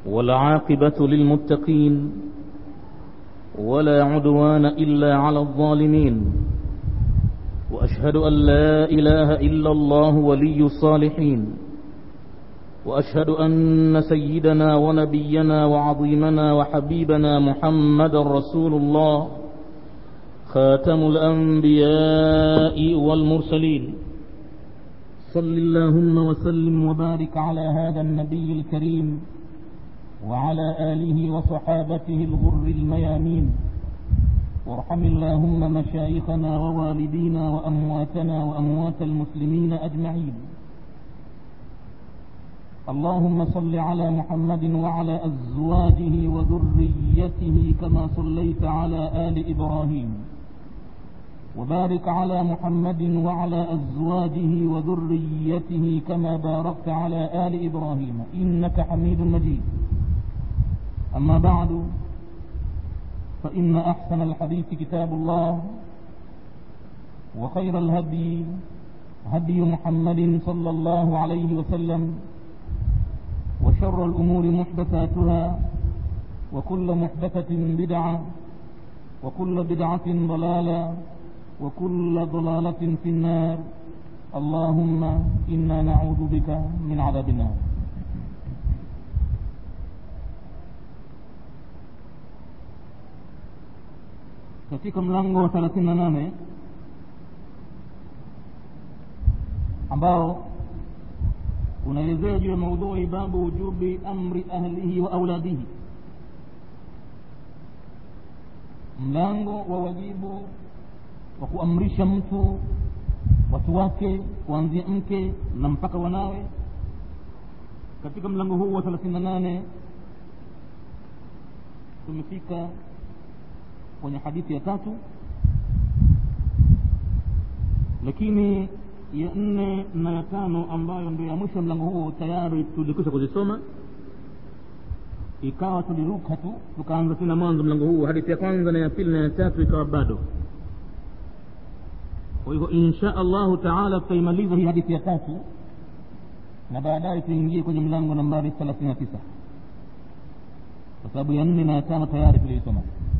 والعاقبة للمتقين ولا عدوان إلا على الظالمين وأشهد أن لا إله إلا الله ولي الصالحين وأشهد أن سيدنا ونبينا وعظيمنا وحبيبنا محمد رسول الله خاتم الأنبياء والمرسلين صل اللهم وسلم وبارك على هذا النبي الكريم وعلى آله وصحابته الغر الميامين وارحم اللهم مشايخنا ووالدينا وأمواتنا وأموات المسلمين أجمعين اللهم صل على محمد وعلى أزواجه وذريته كما صليت على آل إبراهيم وبارك على محمد وعلى أزواجه وذريته كما باركت على آل إبراهيم إنك حميد مجيد أما بعد فإن أحسن الحديث كتاب الله وخير الهدي هدي محمد صلى الله عليه وسلم وشر الأمور محدثاتها وكل محدثة بدعة وكل بدعة ضلالة وكل ضلالة في النار اللهم إنا نعوذ بك من عذاب النار katika mlango wa 38 ambao unaelezea juu ya maudhui babu wujubi amri ahlihi wa auladihi mlango wa wajibu wa kuamrisha mtu watu wake kuanzia mke na mpaka wanawe katika mlango huu wa 38 tumefika kwenye hadithi ya tatu lakini ya nne na ya tano ambayo ndio ya mwisho mlango huo tayari tulikwisha kuzisoma ikawa tuliruka tu tukaanza tena mwanzo mlango huu hadithi ya kwanza na ya pili na ya tatu ikawa bado kwa hivyo insha allahu taala tutaimaliza hii hadithi ya tatu na baadaye tuingie kwenye mlango nambari thelathini na tisa kwa sababu ya nne na ya tano tayari tuliisoma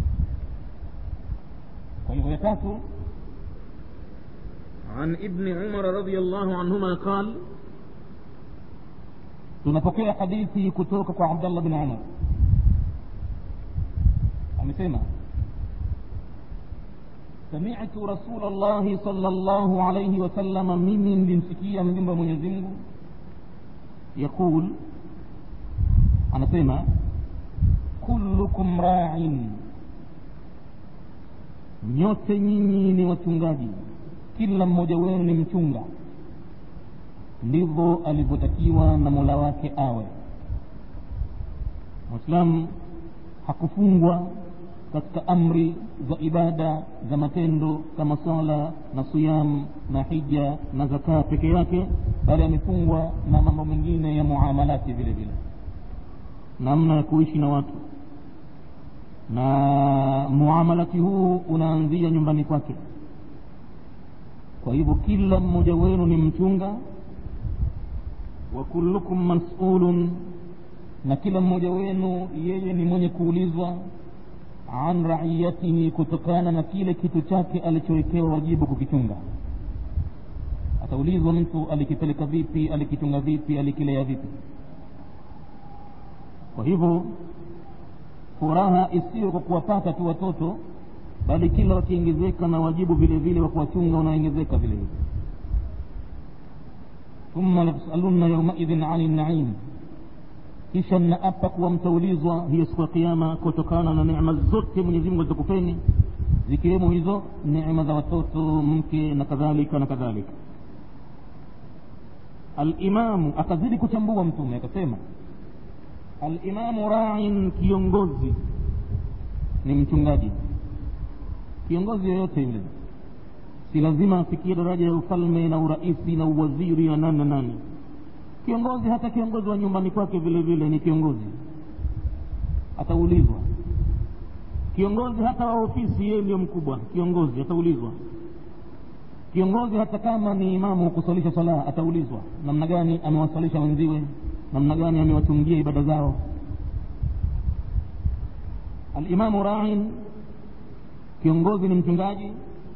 kwa hivyo ya tatu عن ابن عمر رضي الله عنهما قال tunapokea hadithi kutoka kwa abdallah bin umar amesema samitu rasul llahi sal llahu alaihi wasalama mimi nilimsikia mjumbe wa mwenyezi mungu yaqul anasema kullukum rain nyote nyinyi ni wachungaji kila mmoja wenu ni mchunga ndivyo alivyotakiwa na mola wake awe mwislamu hakufungwa katika amri za ibada za matendo kama swala na siyam na hija na zakaa peke yake bali amefungwa na mambo mengine ya muamalati vile vile namna ya kuishi na watu na muamalati huu unaanzia nyumbani kwake kwa hivyo kila mmoja wenu ni mchunga wa kullukum masulun na kila mmoja wenu yeye ni mwenye kuulizwa an raiyatihi kutokana na kile kitu chake alichowekewa wajibu kukichunga ataulizwa mtu alikipeleka vipi alikichunga vipi alikilea vipi kwa hivyo furaha isiyo kwa kuwapata tu watoto bali kila wakiongezeka na wajibu vile vile wa kuwachunga unaongezeka vile vile thumma latusalunna yaumaidhin ani naim kisha mnaapa kuwa mtaulizwa hiyo siku ya kiama kutokana na neema zote mwenyezi mungu alizokupeni zikiwemo hizo neema za watoto mke na kadhalika na kadhalika alimamu akazidi kuchambua mtume akasema alimamu rain kiongozi ni mchungaji kiongozi yoyote yule si lazima afikie daraja ya ufalme na uraisi na uwaziri na nani na nani kiongozi hata kiongozi wa nyumbani kwake vile vile ni kiongozi ataulizwa kiongozi hata wa ofisi yeye ndio mkubwa kiongozi ataulizwa kiongozi hata kama ni imamu kusalisha sala ataulizwa namna gani amewasalisha wenziwe namna gani amewachungia ibada zao alimamu rain kiongozi ni mchungaji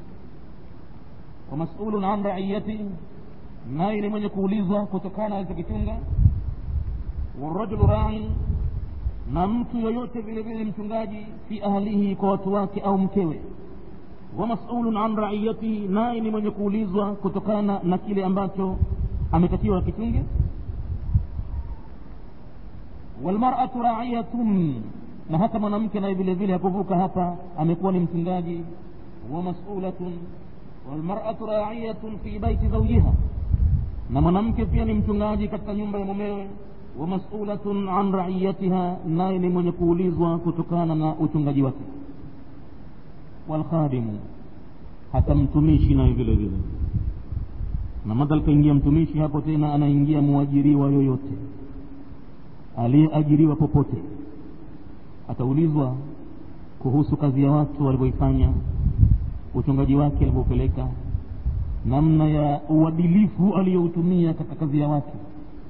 wa masulun an raiyati naye ni mwenye kuulizwa kutokana alichokichunga warajulu rain na mtu yoyote vile vile mchungaji fi ahlihi kwa watu wake au mkewe wa masulun an raiyatihi naye ni mwenye kuulizwa kutokana na kile ambacho ametakiwa akichunge walmaratu raiyatun na hata mwanamke naye vile vile hakuvuka hapa amekuwa ni mchungaji wa masulatun walmaratu raiyatun fi baiti zaujiha na mwanamke pia ni mchungaji katika nyumba ya mumewe wa masulatun an raiyatiha naye ni mwenye kuulizwa kutokana na uchungaji wake walkhadimu hata mtumishi naye vile vile na madhal kaingia mtumishi hapo tena anaingia mwajiriwa yoyote aliyeajiriwa popote ataulizwa kuhusu kazi ya watu walivyoifanya uchungaji wake alivyopeleka namna ya uadilifu aliyoutumia katika kazi ya watu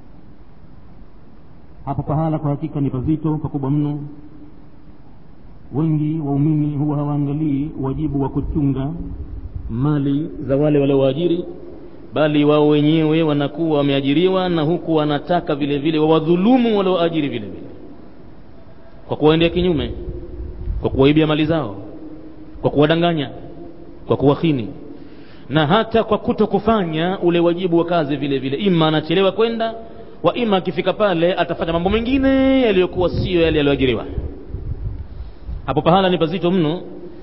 hapo pahala kwa hakika ni pazito pakubwa mno wengi waumini huwa hawaangalii wajibu wa kuchunga mali za wale waliowaajiri bali wao wenyewe wanakuwa wameajiriwa na huku wanataka vile vile wawadhulumu walioajiri vile vile kwa kuwaendea kinyume kwa kuwaibia mali zao kwa kuwadanganya kwa kuwahini na hata kwa kuto kufanya ule wajibu wa kazi vile vile ima anachelewa kwenda wa ima akifika pale atafanya mambo mengine yaliyokuwa sio yale yaliyoajiriwa hapo pahala ni pazito mno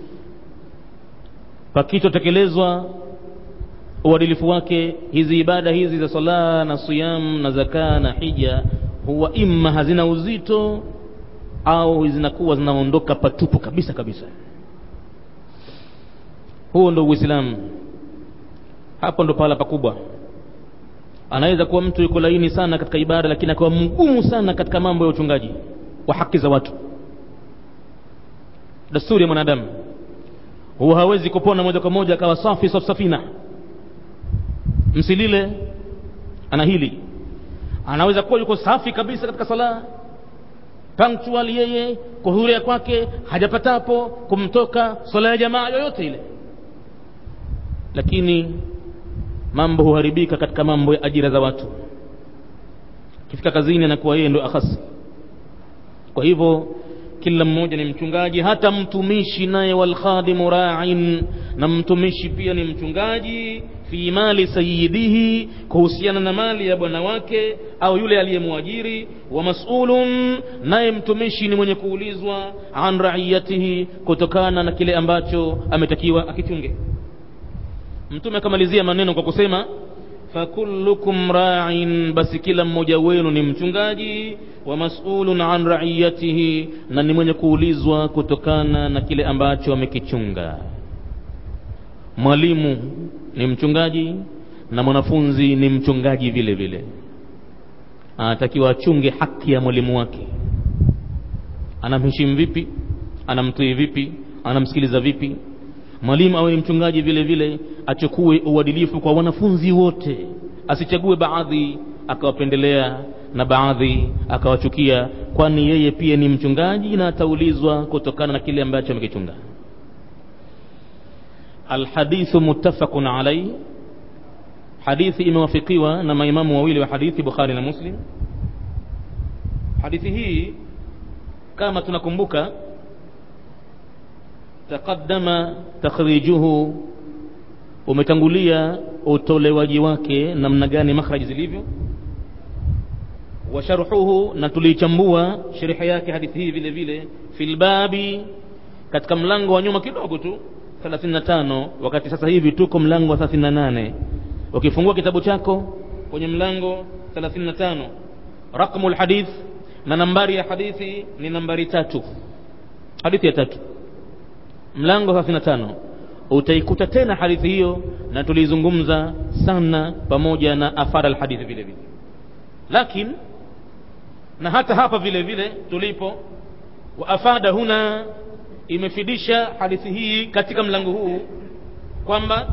pakitotekelezwa uadilifu wake hizi ibada hizi za sala na siyam na zaka na hija huwa imma hazina uzito au zinakuwa zinaondoka patupu kabisa kabisa huo ndo uislamu hapo ndo pahala pakubwa anaweza kuwa mtu yuko laini sana katika ibada lakini akawa mgumu sana katika mambo ya uchungaji wa haki za watu dasturi ya mwanadamu huwa hawezi kupona moja kwa moja akawa safi safsafina msilile ana hili anaweza kuwa yuko safi kabisa katika sala punctual yeye kuhuria kwake hajapatapo kumtoka swala ya jamaa yoyote ile lakini mambo huharibika katika mambo ya ajira za watu akifika kazini anakuwa yeye ndo akhasi kwa hivyo kila mmoja ni mchungaji hata mtumishi naye walkhadimu ra'in na mtumishi pia ni mchungaji fi mali sayidihi kuhusiana na mali ya bwana wake au yule aliyemwajiri wa mas'ulun naye mtumishi ni mwenye kuulizwa an raiyatihi kutokana na kile ambacho ametakiwa akichunge mtume akamalizia maneno kwa kusema fakullukum ra'in basi kila mmoja wenu ni mchungaji wa mas'ulun an ra'iyatihi na ni mwenye kuulizwa kutokana na kile ambacho amekichunga mwalimu ni mchungaji na mwanafunzi ni mchungaji vile vile anatakiwa achunge haki ya mwalimu wake anamheshimu vipi anamtii vipi anamsikiliza vipi mwalimu awe ni mchungaji vile vile achukue uadilifu kwa wanafunzi wote asichague baadhi akawapendelea na baadhi akawachukia kwani yeye pia ni mchungaji na ataulizwa kutokana na kile ambacho amekichunga alhadithu muttafaqun alayhi hadithi imewafikiwa na maimamu wawili wa hadithi bukhari na muslim hadithi hii kama tunakumbuka taqaddama takhrijuhu umetangulia utolewaji wake namna gani makhraji zilivyo wa sharhuhu na tuliichambua sharhi yake hadithi hii vile vile fil babi katika mlango wa nyuma kidogo tu 35 wakati sasa hivi tuko mlango wa 38 ukifungua kitabu chako kwenye mlango 35 raqmu alhadith na nambari ya hadithi ni nambari tatu hadithi ya tatu mlango 35 utaikuta tena hadithi hiyo na tulizungumza sana pamoja na afara alhadithi vile vile lakini na hata hapa vile vile tulipo wa afada huna imefidisha hadithi hii katika mlango huu kwamba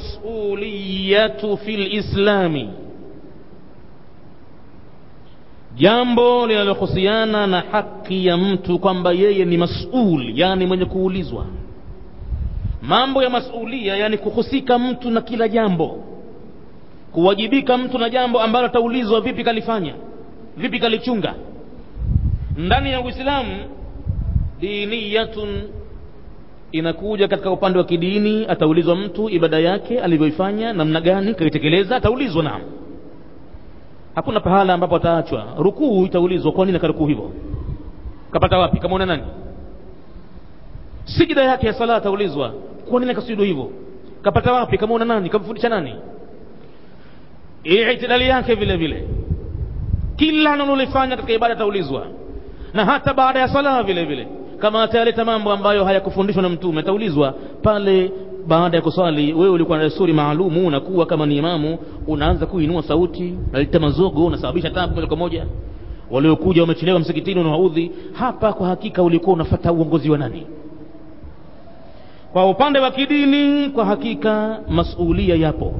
almasuliyatu fil islami jambo linalohusiana na haki ya mtu kwamba yeye ni masul yani mwenye kuulizwa mambo ya masulia yani kuhusika mtu na kila jambo kuwajibika mtu na jambo ambalo ataulizwa vipi kalifanya vipi kalichunga ndani ya uislamu diniyatun inakuja katika upande wa kidini ataulizwa mtu ibada yake alivyoifanya namna gani kaitekeleza ataulizwa naam hakuna pahala ambapo ataachwa rukuu itaulizwa kwa nini akarukuu hivyo kapata wapi kamwona nani sijida yake ya sala ataulizwa kwa nini akasujudu hivyo kapata wapi kamwona nani kamfundisha nani itidali yake vile vile kila analolifanya katika ibada ataulizwa na hata baada ya sala vile vile kama atayaleta mambo ambayo hayakufundishwa na mtume ataulizwa pale baada ya kuswali wewe ulikuwa na desturi maalumu unakuwa kama ni imamu unaanza kuinua sauti unaleta mazogo unasababisha tabu moja kwa moja waliokuja wamechelewa msikitini unawaudhi hapa kwa hakika ulikuwa unafata uongozi wa nani kwa upande wa kidini kwa hakika masulia yapo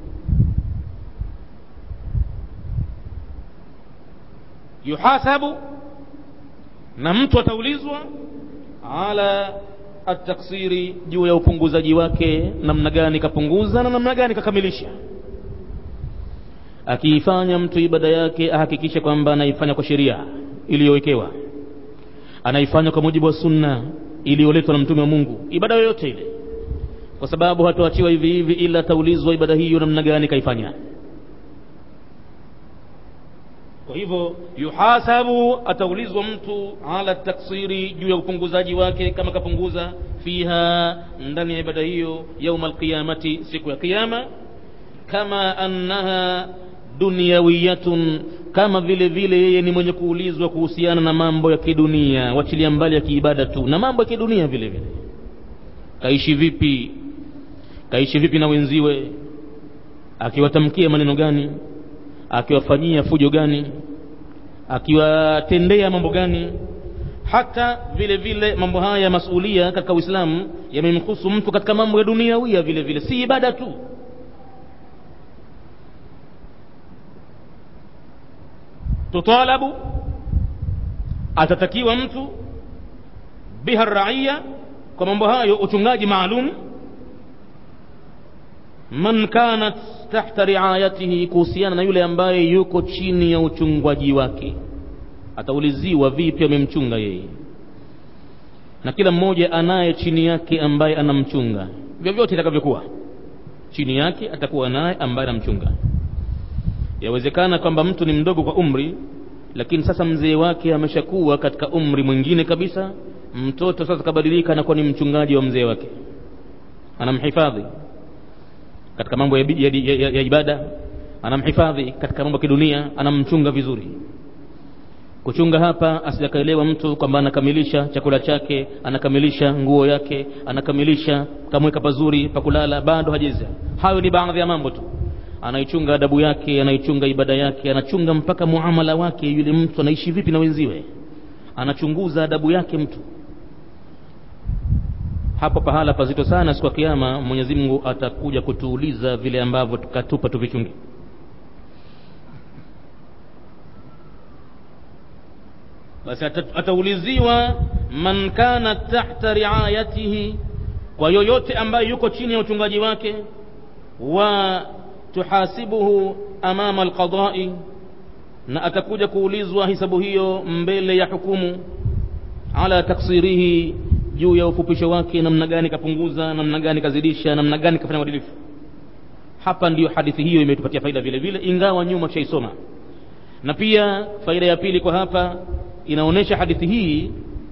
yuhasabu na mtu ataulizwa ala ataksiri juu ya upunguzaji wake namna gani kapunguza na namna gani kakamilisha akiifanya mtu ibada yake ahakikishe kwamba anaifanya kwa sheria iliyowekewa anaifanya kwa mujibu wa sunna iliyoletwa na mtume wa mungu ibada yoyote ile kwa sababu hatuachiwa hivi hivi ila ataulizwa ibada hiyo namna gani kaifanya kwa hivyo yuhasabu ataulizwa mtu ala taksiri juu ya upunguzaji wake kama kapunguza fiha ndani ya ibada hiyo yauma alqiyamati siku ya qiyama kama annaha dunyawiyatun kama vile vile yeye ni mwenye kuulizwa kuhusiana na mambo ya kidunia wachilia mbali ya kiibada tu na mambo ya kidunia vile vile kaishi vipi kaishi vipi na wenziwe akiwatamkia maneno gani akiwafanyia fujo gani akiwatendea mambo gani hata vile vile mambo haya ya masulia katika uislamu yamemhusu mtu katika mambo ya duniawia vile vile si ibada tu tutalabu atatakiwa mtu biha raia kwa mambo hayo uchungaji maalum man kanat tahta riayatihi kuhusiana na yule ambaye yuko chini ya uchungwaji wake atauliziwa vipi amemchunga yeye na kila mmoja anaye chini yake ambaye anamchunga vyovyote itakavyokuwa chini yake atakuwa naye ambaye anamchunga yawezekana kwamba mtu ni mdogo kwa umri lakini sasa mzee wake ameshakuwa katika umri mwingine kabisa mtoto sasa kabadilika anakuwa ni mchungaji wa mzee wake anamhifadhi katika mambo ya, ya, ya, ya, ya ibada anamhifadhi katika mambo ya kidunia anamchunga vizuri kuchunga hapa asijakaelewa mtu kwamba anakamilisha chakula chake anakamilisha nguo yake anakamilisha kamweka pazuri pa kulala bado hajeza hayo ni baadhi ya mambo tu anaichunga adabu yake anaichunga ibada yake anachunga mpaka muamala wake yule mtu anaishi vipi na wenziwe anachunguza adabu yake mtu hapo pahala pazito sana siku ya kiama mwenyezi mungu atakuja kutuuliza vile ambavyo tukatupa tuvichunge basi atauliziwa man kana tahta riayatihi kwa yoyote ambaye yuko chini ya uchungaji wake wa tuhasibuhu amama alqadai na atakuja kuulizwa hisabu hiyo mbele ya hukumu ala taksirihi juu ya ufupisho wake namna gani kapunguza namna gani kazidisha namna gani kafanya uadilifu hapa ndiyo hadithi hiyo imetupatia faida vile vile ingawa nyuma tushaisoma na pia faida ya pili kwa hapa inaonyesha hadithi hii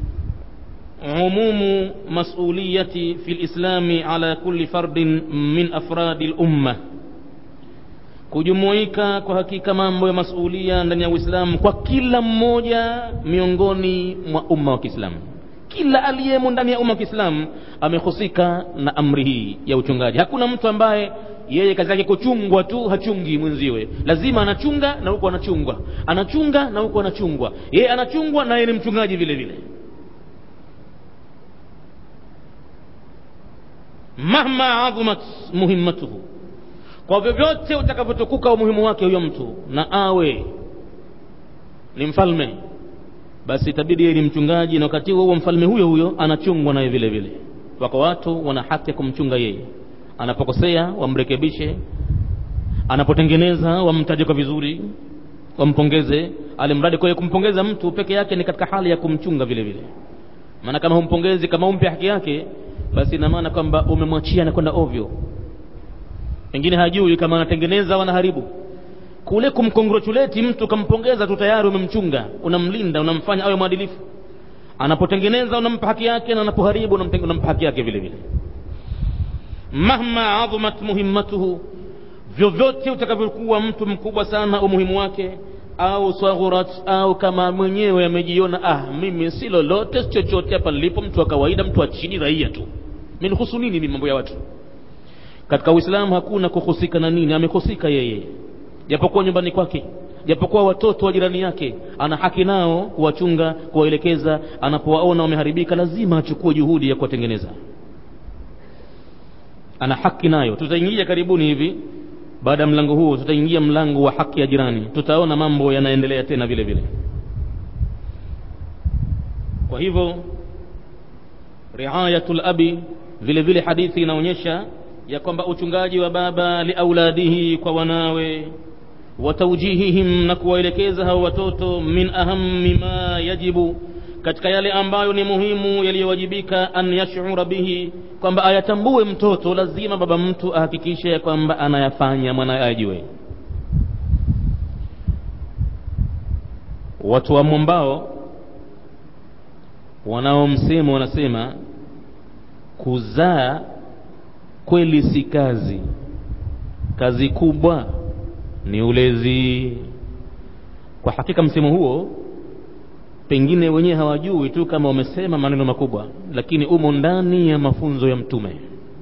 umumu masuliyati fi lislami ala kulli fardin min afradi lumma kujumuika kwa hakika mambo ya masulia ndani ya uislamu kwa kila mmoja miongoni mwa umma wa kiislamu kila aliyemo ndani ya umma wa kiislamu amehusika na amri hii ya uchungaji hakuna mtu ambaye yeye kazi yake kuchungwa tu hachungi mwenziwe lazima anachunga na huko anachungwa anachunga na huko anachungwa yeye anachungwa na yeye ni mchungaji vile vile mahma adhumat muhimmatuhu kwa vyovyote utakavyotukuka umuhimu wake huyo mtu na awe ni mfalme basi itabidi yeye ni mchungaji na wakati huo mfalme huyo huyo anachungwa naye vile vile wako watu wana haki ya kumchunga yeye anapokosea wamrekebishe anapotengeneza wamtaje kwa vizuri wampongeze alimradi kwa kumpongeza mtu peke yake ni katika hali ya kumchunga vile vile maana kama humpongezi kama umpe haki yake basi ina maana kwamba umemwachia anakwenda ovyo pengine hajui kama anatengeneza wanaharibu kule kumcongratulate mtu kampongeza tu tayari umemchunga unamlinda unamfanya awe mwadilifu anapotengeneza unampa haki yake na anapoharibu unampa haki yake vile vile mahma adhumat muhimmatuhu vyovyote utakavyokuwa mtu mkubwa sana umuhimu wake au saghurat au kama mwenyewe amejiona ah mimi si lolote si chochote hapa nilipo mtu wa kawaida mtu wa chini raia tu minihusu nini mimi mambo ya watu katika uislamu hakuna kuhusika na nini amehusika yeye japokuwa nyumbani kwake japokuwa watoto wa jirani yake ana haki nao kuwachunga kuwaelekeza anapowaona wameharibika lazima achukue juhudi ya kuwatengeneza ana haki nayo tutaingia karibuni hivi baada ya mlango huu tutaingia mlango wa haki ya jirani tutaona mambo yanaendelea tena vile vile kwa hivyo riayatul abi vile vile hadithi inaonyesha ya kwamba uchungaji wa baba liauladihi kwa wanawe wa taujihihim na kuwaelekeza hao watoto min ahammi ma yajibu katika yale ambayo ni muhimu yaliyowajibika an yashura bihi kwamba ayatambue mtoto lazima baba mtu ahakikishe ya kwamba anayafanya mwanaye ajue watu wa mwambao wanaomsema wanasema kuzaa kweli si kazi kazi kubwa ni ulezi kwa hakika msemo huo pengine wenyewe hawajui tu kama wamesema maneno makubwa lakini umo ndani ya mafunzo ya mtume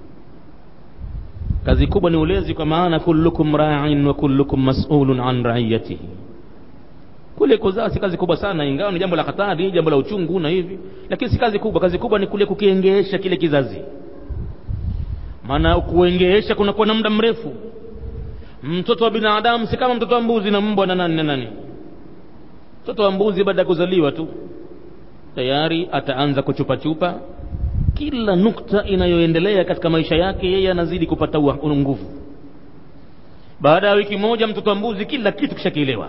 kazi kubwa ni ulezi kwa maana kullukum ra'in wa kullukum mas'ulun an ra'iyatihi kule kuzaa si kazi kubwa sana ingawa ni jambo la hatari jambo la uchungu na hivi lakini si kazi kubwa kazi kubwa ni kule kukiengeesha kile kizazi maana kuengeesha kunakuwa na muda mrefu mtoto wa binadamu si kama mtoto wa mbuzi na mbwa na nani na nani mtoto wa mbuzi baada ya kuzaliwa tu tayari ataanza kuchupachupa kila nukta inayoendelea katika maisha yake yeye anazidi kupata nguvu baada ya wiki moja mtoto wa mbuzi kila kitu kishakielewa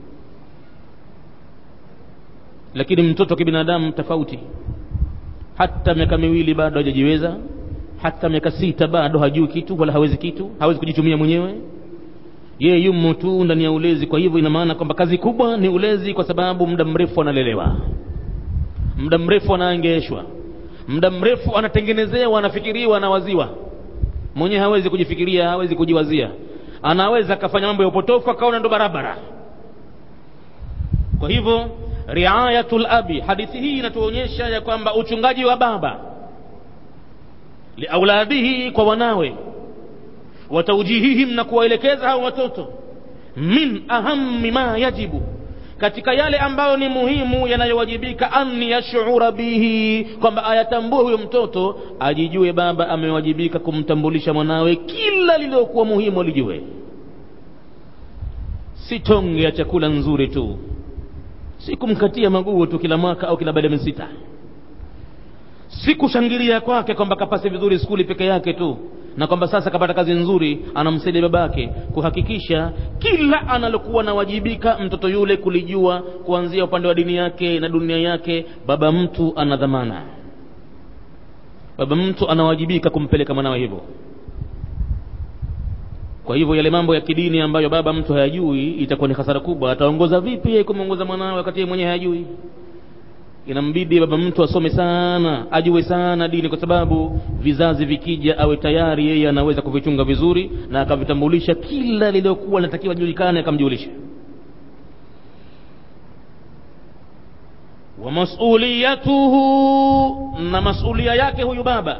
lakini mtoto wa kibinadamu tofauti hata miaka miwili bado hajajiweza hata miaka sita bado hajui kitu wala hawezi kitu hawezi kujitumia mwenyewe yeye yumo tu ndani ya ulezi kwa hivyo ina maana kwamba kazi kubwa ni ulezi kwa sababu muda mrefu analelewa muda mrefu anaengeshwa muda mrefu anatengenezewa anafikiriwa anawaziwa mwenyewe hawezi kujifikiria hawezi kujiwazia anaweza akafanya mambo ya upotofu akaona ndo barabara kwa hivyo riayatul abi hadithi hii inatuonyesha ya kwamba uchungaji wa baba liauladihi kwa wanawe wataujihihim na kuwaelekeza hao watoto min ahammi ma yajibu katika yale ambayo ni muhimu yanayowajibika an yashura bihi kwamba ayatambue huyo mtoto ajijue baba amewajibika kumtambulisha mwanawe kila lililokuwa muhimu alijue si tonge ya chakula nzuri tu si kumkatia maguo tu kila mwaka au kila baada ya miezi sita si kushangilia kwake kwamba kapase vizuri skuli peke yake tu na kwamba sasa kapata kazi nzuri anamsaidia babake kuhakikisha kila analokuwa nawajibika mtoto yule kulijua kuanzia upande wa dini yake na dunia yake baba mtu ana dhamana baba mtu anawajibika kumpeleka mwanawe hivyo kwa hivyo yale mambo ya kidini ambayo baba mtu hayajui itakuwa ni hasara kubwa ataongoza vipi yeye kumwongoza mwanawe wakati yeye mwenyewe hayajui inambidi baba mtu asome sana ajue sana dini kwa sababu vizazi vikija awe tayari yeye anaweza kuvichunga vizuri na akavitambulisha kila lililokuwa linatakiwa julikane akamjulisha wa masuliyatuhu na masulia yake huyu baba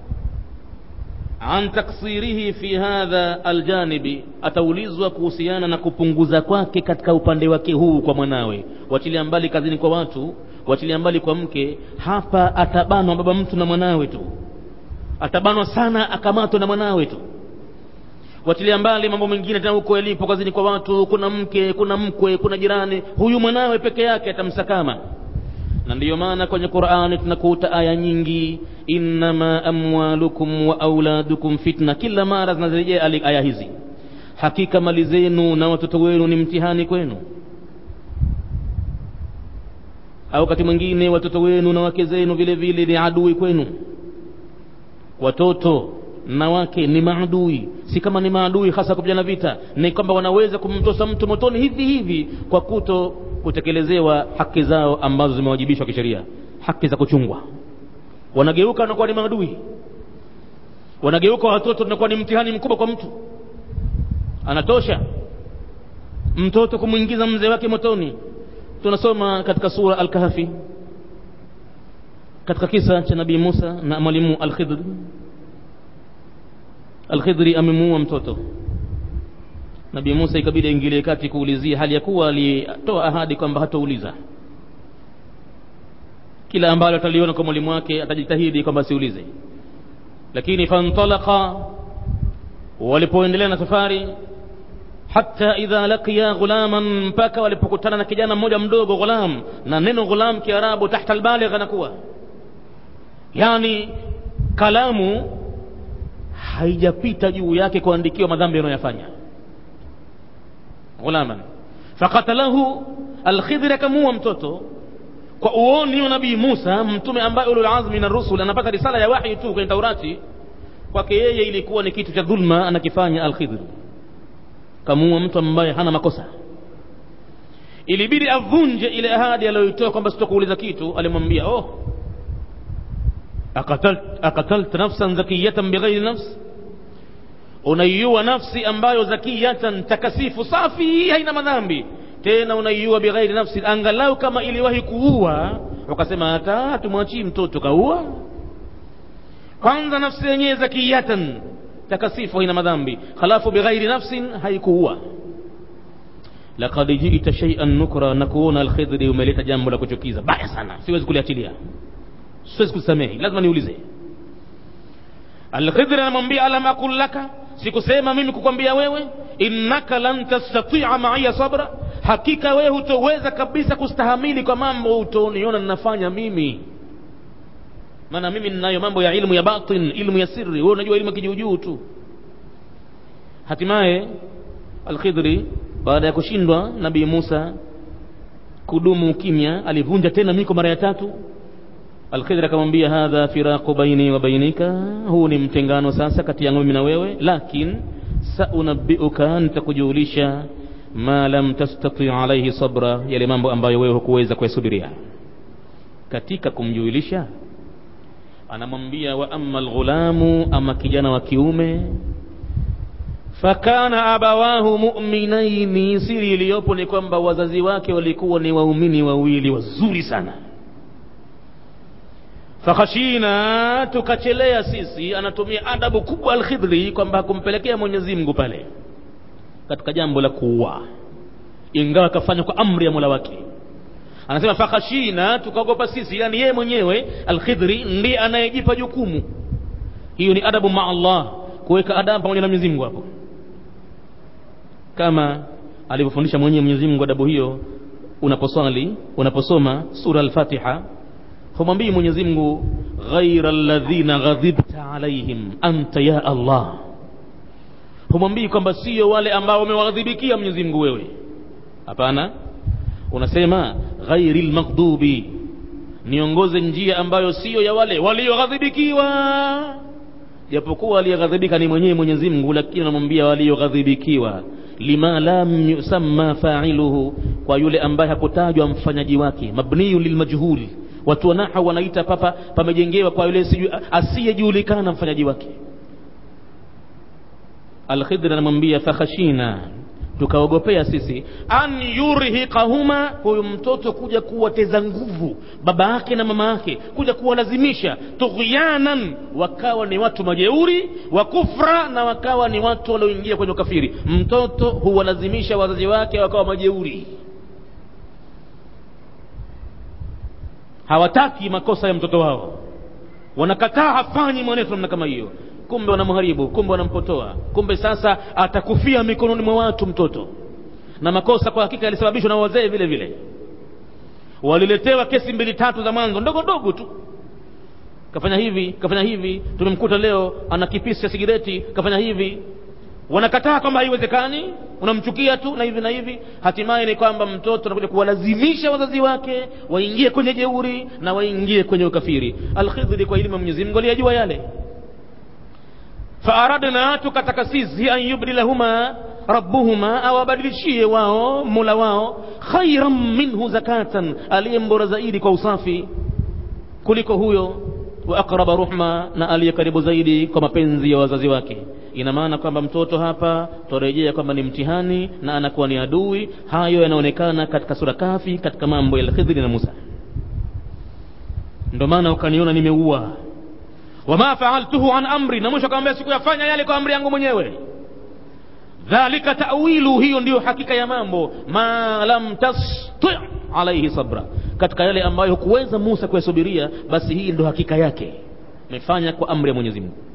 an taksirihi fi hadha aljanibi ataulizwa kuhusiana na kupunguza kwake katika upande wake huu kwa mwanawe wachilia mbali kazini kwa watu wachilia mbali kwa mke hapa atabanwa baba mtu na mwanawe tu atabanwa sana akamatwa na mwanawe tu watilia mbali mambo mengine tena huko yalipo kazini kwa watu kuna mke kuna mkwe kuna jirani huyu mwanawe peke yake atamsakama na ndiyo maana kwenye qurani tunakuta aya nyingi innama amwalukum wa auladukum fitna kila mara zinazirejea aya hizi hakika mali zenu na watoto wenu ni mtihani kwenu au wakati mwingine watoto wenu na wake zenu vile vile ni adui kwenu watoto na wake ni maadui si kama ni maadui hasa kupigana vita ni kwamba wanaweza kumtosa mtu motoni hivi hivi kwa kuto kutekelezewa haki zao ambazo zimewajibishwa kisheria haki za kuchungwa wanageuka wanakuwa ni maadui wanageuka watoto tunakuwa ni mtihani mkubwa kwa mtu anatosha mtoto kumwingiza mzee wake motoni tunasoma katika sura al-kahfi katika kisa cha nabii Musa na mwalimu al-Khidr al-Khidri amemuua mtoto nabii Musa ikabidi aingilie kati kuulizia hali ya kuwa alitoa ahadi kwamba hatauliza kila ambalo ataliona kwa mwalimu wake atajitahidi kwamba asiulize lakini fantalaqa walipoendelea na safari hata idha laqiya ghulaman mpaka walipokutana na kijana mmoja mdogo ghulam na neno ghulam kiarabu tahta albaligh anakuwa yani kalamu haijapita juu yake kuandikiwa madhambi anayoyafanya ghulaman fakatalahu alkhidr akamua mtoto kwa uoni wa nabii Musa mtume ambaye ulul azmi na rusul anapata risala ya wahi tu kwenye Taurati kwake yeye ilikuwa ni kitu cha dhulma anakifanya alkhidr kamua mtu ambaye hana makosa ilibidi avunje ile ahadi aliyoitoa kwamba sitokuuliza kitu alimwambia oh akatalt, akatalt nafsan zakiyatan bighairi nafs unaiua nafsi ambayo zakiyatan takasifu safi haina madhambi tena unaiua bighairi nafsi angalau kama iliwahi kuua ukasema hata tumwachii mtoto kaua kwanza nafsi yenyewe zakiyatan takasifu haina madhambi halafu bighairi nafsin haikuua laqad ji'ta shay'an nukra na kuona alkhidri umeleta jambo la kuchukiza baya sana siwezi kuliachilia siwezi kusamehe lazima niulize alkhidri anamwambia alam aqul laka sikusema mimi kukwambia wewe innaka lan tastati'a ma'iya sabra hakika wewe hutoweza kabisa kustahamili kwa mambo utoniona ninafanya mimi maana mimi ninayo mambo ya ilmu ya batin ilmu ya siri wewe unajua ilmu kijuujuu tu hatimaye alkhidri baada ya kushindwa nabii Musa kudumu ukimya alivunja tena miko mara ya tatu alkhidri akamwambia hadha firaqu baini wa bainika huu ni mtengano sasa kati yangu mimi na wewe lakin saunabbiuka nitakujulisha ma lam tastati alayhi sabra yale mambo ambayo wewe hukuweza kuyasubiria katika kumjulisha anamwambia wa amma alghulamu ama kijana wa kiume fakana abawahu mu'minaini siri iliyopo ni kwamba wazazi wake walikuwa ni waumini wawili wazuri sana fakhashina tukachelea sisi anatumia adabu kubwa alkhidri kwamba hakumpelekea mwenyezi mungu pale katika jambo la kuua ingawa akafanya kwa amri ya mola wake anasema fakhashina tukaogopa sisi yani yeye mwenyewe alkhidri ndiye anayejipa jukumu hiyo ni adabu ma allah kuweka adabu pamoja na mwenyezi mungu hapo kama alivyofundisha mwenyewe mwenyezi mungu adabu hiyo unaposwali unaposoma sura al-fatiha humwambii mwenyezi mungu ghaira alladhina ghadhibta alaihim anta ya allah humwambii kwamba sio wale ambao wamewaghadhibikia mwenyezi mungu wewe hapana unasema ghairi lmaghdubi niongoze njia ambayo siyo ya wale walioghadhibikiwa japokuwa aliyeghadhibika ni mwenyewe mwenyezi mungu lakini anamwambia walioghadhibikiwa lima lam yusamma fa'iluhu kwa yule ambaye hakutajwa mfanyaji wake mabniyu lilmajhul watu wanaha wanaita papa pamejengewa kwa yule asiyejulikana mfanyaji wake alkhidr anamwambia fakhashina tukaogopea sisi an yurhiqahuma huyu mtoto kuja kuwateza nguvu baba yake na mama yake kuja kuwalazimisha tughyanan wakawa ni watu majeuri wa kufra na wakawa ni watu walioingia kwenye ukafiri mtoto huwalazimisha wazazi wake wakawa majeuri hawataki makosa ya mtoto wao wanakataa hafanyi mwenendo namna kama hiyo kumbe wanamharibu kumbe wanampotoa kumbe sasa atakufia mikononi mwa watu mtoto na makosa kwa hakika yalisababishwa na wazee vile vile waliletewa kesi mbili tatu za mwanzo ndogo ndogo tu kafanya hivi kafanya hivi tumemkuta leo ana kipisi cha sigireti kafanya hivi wanakataa kwamba haiwezekani unamchukia tu na hivi na hivi hatimaye ni kwamba mtoto anakuja kuwalazimisha wazazi wake waingie kwenye jeuri na waingie kwenye ukafiri alkhidri kwa elimu ya mwenyezi mungu aliyajua yale faaradna tukataka sisi an yubdilahuma rabbuhuma awabadilishie wao mola wao khairan minhu zakatan aliye mbora zaidi kwa usafi kuliko huyo wa aqraba ruhma na aliye karibu zaidi kwa mapenzi ya wazazi wake ina maana kwamba mtoto hapa twarejea kwamba ni mtihani na anakuwa ni adui hayo yanaonekana katika sura kafi katika mambo ya khidri na musa ndio maana ukaniona nimeua wama faaltuhu an amri na mwisho akamwambia sikuyafanya yale kwa amri yangu mwenyewe dhalika tawilu hiyo ndiyo hakika ya mambo ma lam tasti alaihi sabra katika yale ambayo hukuweza musa kuyasubiria basi hii ndo hakika yake amefanya kwa amri ya mwenyezi mungu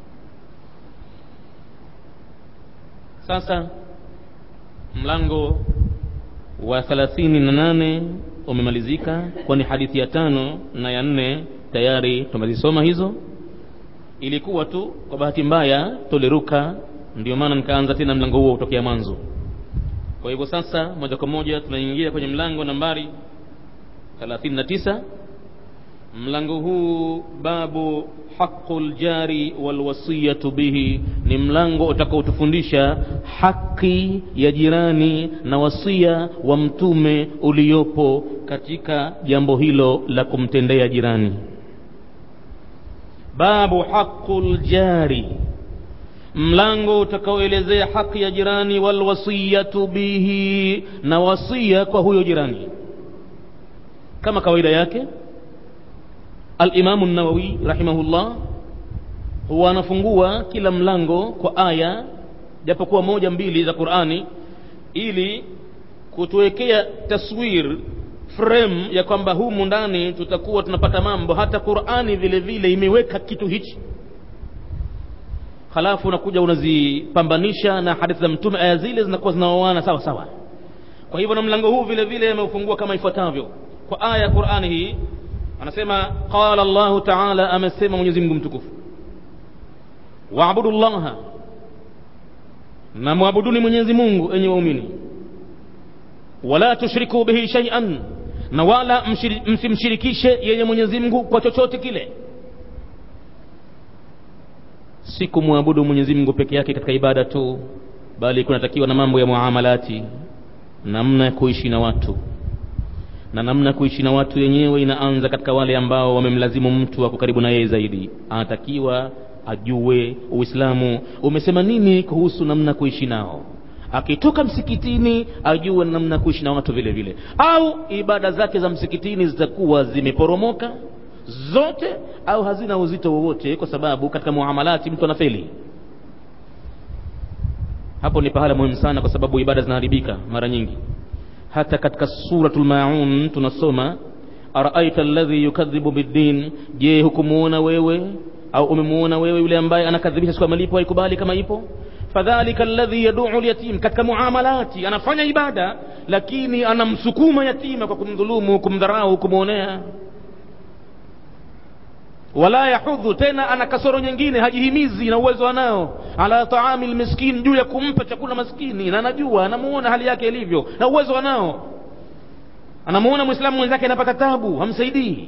sasa mlango wa thelathini na nane umemalizika kwani hadithi ya tano na ya nne tayari tumezisoma hizo ilikuwa tu kwa bahati mbaya tuliruka ndio maana nikaanza tena mlango huo kutokea mwanzo kwa hivyo sasa moja kwa moja tunaingia kwenye mlango nambari 39 mlango huu babu haqu ljari walwasiyatu bihi ni mlango utakaotufundisha haki ya jirani na wasia wa mtume uliopo katika jambo hilo la kumtendea jirani babu haqu ljari mlango utakaoelezea haki ya jirani walwasiyatu bihi na wasia kwa huyo jirani kama kawaida yake alimamu nawawi rahimahullah huwa anafungua kila mlango kwa aya japokuwa moja mbili za qurani ili kutuwekea taswir frame ya kwamba humu ndani tutakuwa tunapata mambo hata qurani vile vile imeweka kitu hichi halafu unakuja unazipambanisha na hadithi za mtume aya zile zinakuwa zinaoana sawa sawa kwa hivyo na mlango huu vile vile ameufungua kama ifuatavyo kwa aya ya qurani hii anasema qala llahu taala amesema mwenyezi mungu mtukufu waabudu llaha na mwabuduni mwenyezi mungu enye waumini wala tushriku bihi shaian na wala msimshirikishe yenye mwenyezi mungu kwa chochote kile si kumwabudu mwenyezi mungu peke yake katika ibada tu bali kunatakiwa na mambo ya muamalati namna ya kuishi na watu na namna ya kuishi na watu yenyewe inaanza katika wale ambao wamemlazimu mtu ako karibu na yeye zaidi anatakiwa ajue uislamu umesema nini kuhusu namna kuishi nao akitoka msikitini ajue namna kuishi na watu vile vile au ibada zake za msikitini zitakuwa zimeporomoka zote au hazina uzito wowote kwa sababu katika muamalati mtu anafeli hapo ni pahala muhimu sana kwa sababu ibada zinaharibika mara nyingi hata katika suratul maun tunasoma araaita alladhi yukadhibu biddin je hukumuona wewe au umemuona wewe yule ambaye anakadhibisha siku ya malipo haikubali kama ipo fadhalika alladhi yaduu lyatim katika muamalati anafanya ibada lakini anamsukuma yatima kwa kumdhulumu kumdharau kumwonea wala yahudhu tena ana kasoro nyingine hajihimizi na uwezo anao ala taami lmiskin juu ya kumpa chakula maskini na anajua anamuona hali yake ilivyo na uwezo anao anamuona mwislamu mwenzake anapata tabu hamsaidii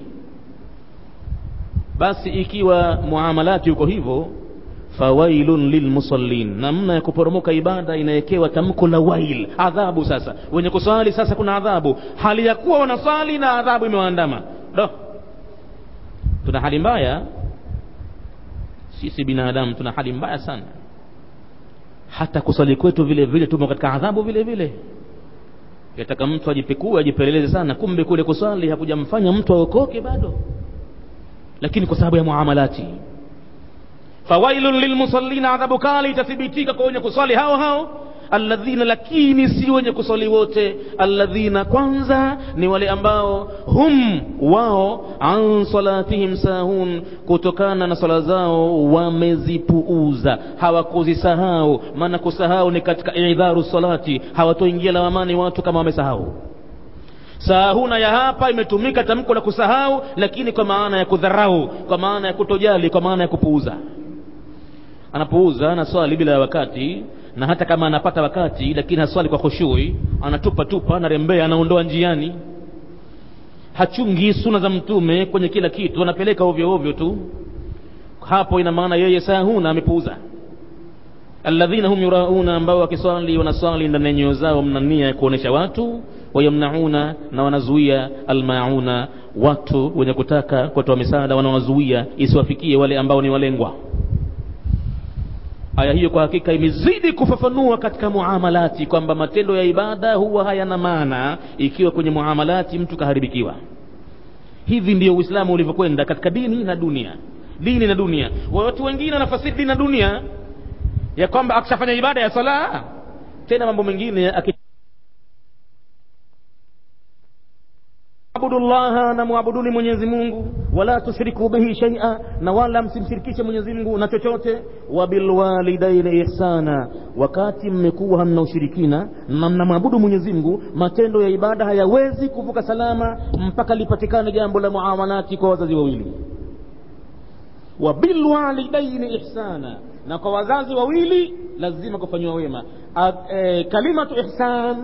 basi ikiwa muamalati yuko hivyo fawailun lilmusallin namna ya kuporomoka ibada inawekewa tamko la wail adhabu sasa wenye kuswali sasa kuna adhabu hali ya kuwa wanaswali na adhabu imewaandama do tuna hali mbaya sisi binadamu tuna hali mbaya sana hata kusali kwetu vile vile tumo katika adhabu vile vile yataka mtu ajipekue ajipeleleze sana kumbe kule kusali hakujamfanya mtu aokoke bado lakini kwa sababu ya muamalati fawailun lilmusallina adhabu kali itathibitika kwa wenye kuswali hao hao alladhina lakini si wenye kuswali wote alladhina kwanza ni wale ambao hum wao an salatihim sahun kutokana na swala zao wamezipuuza hawakuzisahau maana kusahau ni katika idharu salati hawatoingia lawamani watu kama wamesahau sahuna ya hapa imetumika tamko la kusahau lakini kwa maana ya kudharau kwa maana ya kutojali kwa maana ya kupuuza anapuuza anaswali bila ya wakati na hata kama anapata wakati lakini haswali kwa khushui anatupa tupa anarembea anaondoa njiani hachungi suna za mtume kwenye kila kitu anapeleka ovyo ovyo tu hapo ina maana yeye sahuna amepuuza alladhina hum yurauna ambao wakiswali wanaswali ndani ya nyoyo zao mna nia ya kuonesha watu wayamnauna na wanazuia almauna watu wenye kutaka kutoa misaada wanawazuia isiwafikie wale ambao ni walengwa aya hiyo kwa hakika imezidi kufafanua katika muamalati kwamba matendo ya ibada huwa hayana maana ikiwa kwenye muamalati mtu kaharibikiwa hivi ndio uislamu ulivyokwenda katika dini na dunia dini na dunia watu wengine wanafasiri dini na dunia ya kwamba akishafanya ibada ya sala tena mambo mengine aki abudu llaha na muabuduni mwenyezi mungu wala tushriku bihi shaia na wala msimshirikishe mwenyezi mungu na chochote wabilwalidaini ihsana wakati mmekuwa hamna ushirikina na mnamwabudu mwenyezi mungu matendo ya ibada hayawezi kuvuka salama mpaka lipatikane jambo la muamalati kwa wazazi wawili wabilwalidaini ihsana na kwa wazazi wawili lazima kufanyiwa wema e, kalimatu ihsan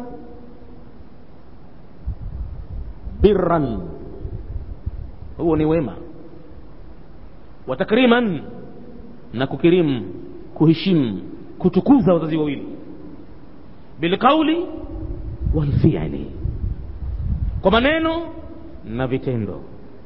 birran huo ni wema wa takriman na kukirimu kuheshimu kutukuza wazazi wawili bilqauli walfiali kwa maneno na vitendo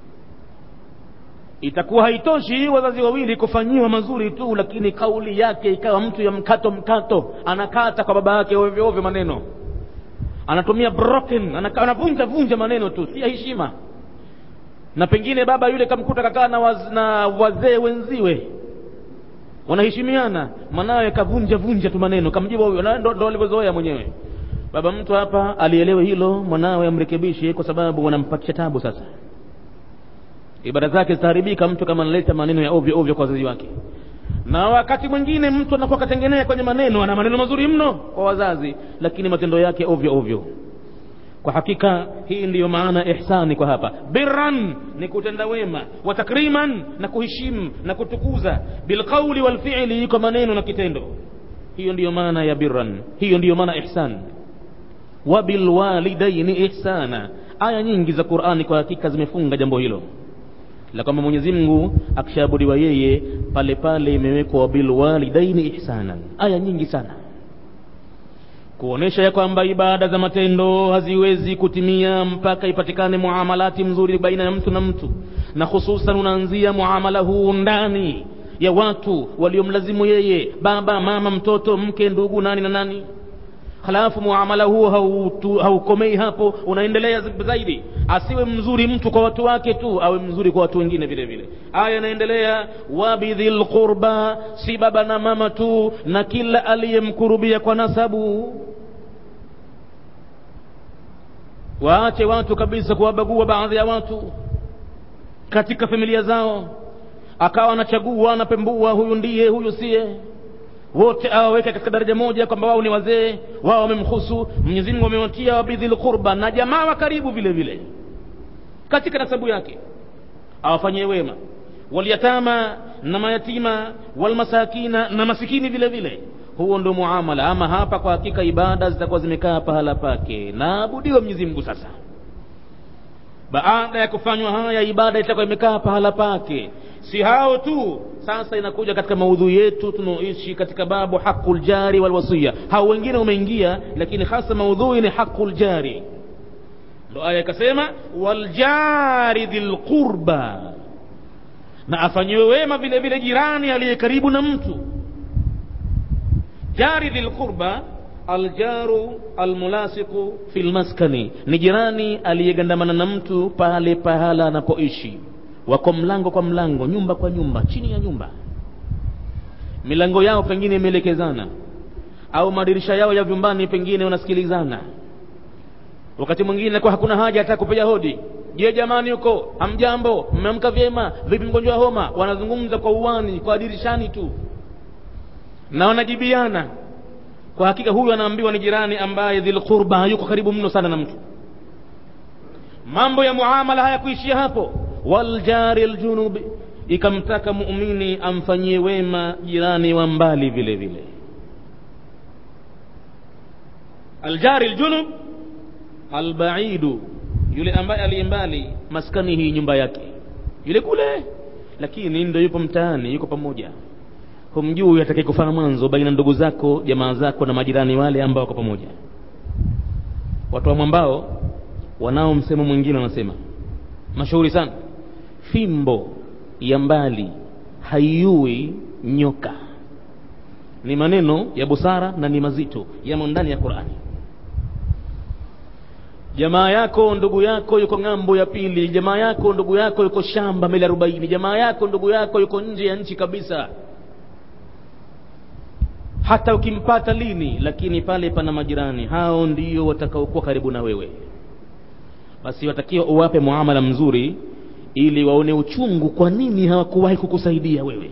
itakuwa haitoshi wazazi wawili kufanyiwa mazuri tu lakini kauli yake ikawa mtu ya mkato mkato anakata kwa baba yake ovyo ovyo maneno anatumia broken anavunja vunja maneno tu si ya heshima na pengine baba yule kamkuta kakaa na, waz, na wazee wenziwe wanaheshimiana mwanawe kavunja vunja tu maneno kamjibu huyo ndo, ndo alivyozoea mwenyewe baba mtu hapa alielewe hilo mwanawe amrekebishe kwa sababu wanampatisha tabu sasa ibada zake zitaharibika mtu kama analeta maneno ya ovyo ovyo kwa wazazi wake na wakati mwingine mtu anakuwa katengenea kwenye maneno ana maneno mazuri mno kwa wazazi lakini matendo yake ovyo ovyo kwa hakika hii ndiyo maana ihsani kwa hapa birran ni kutenda wema wa takriman na kuheshimu na kutukuza bilqauli walfiili kwa maneno na kitendo hiyo ndiyo maana ya birran hiyo ndiyo maana ihsan wa bilwalidaini ihsana aya nyingi za qurani kwa hakika zimefunga jambo hilo la kwamba mwenyezi mungu akishaabudiwa yeye pale pale imewekwa wabilwalidaini ihsanan aya nyingi sana kuonesha ya kwamba ibada za matendo haziwezi kutimia mpaka ipatikane muamalati mzuri baina ya mtu na mtu na hususan unaanzia muamala huu ndani ya watu waliomlazimu yeye baba mama mtoto mke ndugu nani na nani halafu muamala huo haukomei hapo unaendelea zaidi asiwe mzuri mtu kwa watu wake tu awe mzuri kwa watu wengine vile vile aya inaendelea wabidhil qurba si baba na mama tu na kila aliyemkurubia kwa nasabu waache watu kabisa kuwabagua baadhi ya watu katika familia zao akawa anachagua anapembua huyu ndiye huyu siye wote awaweke katika daraja moja kwamba wao ni wazee wao wamemhusu mwenyezi mungu amewatia wabidhil qurba na jamaa wa karibu vile vile katika nasabu yake awafanyie wema walyatama na mayatima walmasakina na masikini vile vile huo ndio muamala ama hapa kwa hakika ibada zitakuwa zimekaa pahala pake naabudiwa mwenyezi mungu sasa baada ya kufanywa haya ibada itakuwa imekaa pahala pake si hao tu sasa inakuja katika maudhui yetu tunaoishi katika babu haqul jari wal wasiya hao wengine umeingia lakini hasa maudhui ni haqul jari ndo aya ikasema waljari dhil qurba na afanyiwe wema vile vile jirani aliye karibu na mtu jari dhil qurba aljaru almulasiqu fi lmaskani ni jirani aliyegandamana na mtu pale pahala anapoishi wako mlango kwa mlango nyumba kwa nyumba chini ya nyumba milango yao pengine imeelekezana au madirisha yao ya vyumbani pengine wanasikilizana wakati mwingine inakuwa hakuna haja hata kupiga hodi je jamani huko hamjambo mmeamka vyema vipi mgonjwa wa homa wanazungumza kwa uwani kwa dirishani tu na wanajibiana kwa hakika huyu anaambiwa ni jirani ambaye dhilqurba yuko karibu mno sana na mtu mambo ya muamala hayakuishia hapo waljari ljunubi ikamtaka muumini amfanyie wema jirani wa mbali vile vile aljari ljunub albaidu yule ambaye aliye mbali maskani hii nyumba yake yule kule lakini ndo yupo mtaani yuko pamoja humjui atakaye kufanya mwanzo baina ndugu zako jamaa zako na majirani wale ambao wako pamoja watu wa mwambao wanao msemo mwingine wanasema mashuhuri sana fimbo ya mbali haiui nyoka ni maneno ya busara na ni mazito yamo ndani ya qurani jamaa yako ndugu yako yuko ng'ambo ya pili jamaa yako ndugu yako yuko shamba mili arobaini jamaa yako ndugu yako yuko nje ya nchi kabisa hata ukimpata lini lakini pale pana majirani hao ndio watakaokuwa karibu na wewe basi watakiwa uwape muamala mzuri ili waone uchungu kwa nini hawakuwahi kukusaidia wewe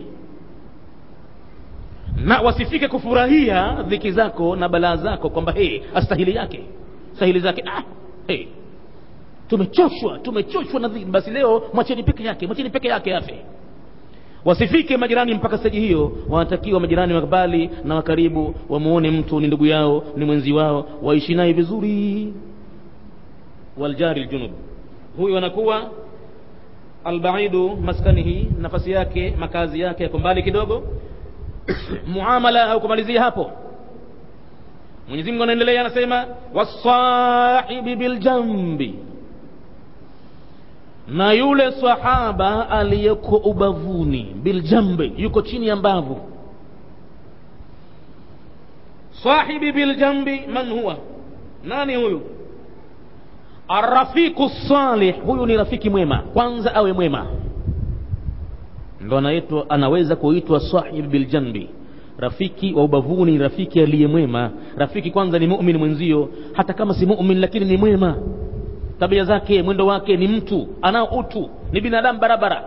na wasifike kufurahia dhiki zako na balaa zako kwamba hey, astahili yake stahili zake ah, hey. tumechoshwa tumechoshwa na dhiki basi leo mwacheni peke yake mwacheni peke yake afe wasifike majirani mpaka steji hiyo wanatakiwa majirani wakabali na wakaribu wamuone mtu ni ndugu yao ni mwenzi wao waishi naye vizuri waljari ljunub huyu anakuwa albaidu maskanihi nafasi yake makazi yake yako mbali kidogo muamala haukumalizia hapo mwenyezi mungu anaendelea anasema wasahibi biljambi na yule sahaba aliyeko ubavuni biljambi yuko chini ya mbavu sahibi biljambi man huwa nani huyu arrafiqu salih huyu ni rafiki mwema kwanza awe mwema ndo anaitwa anaweza kuitwa sahib biljanbi rafiki wa ubavuni rafiki aliye mwema rafiki kwanza ni mumin mwenzio hata kama si mumin lakini ni mwema tabia zake mwendo wake ni mtu anao utu ni binadamu barabara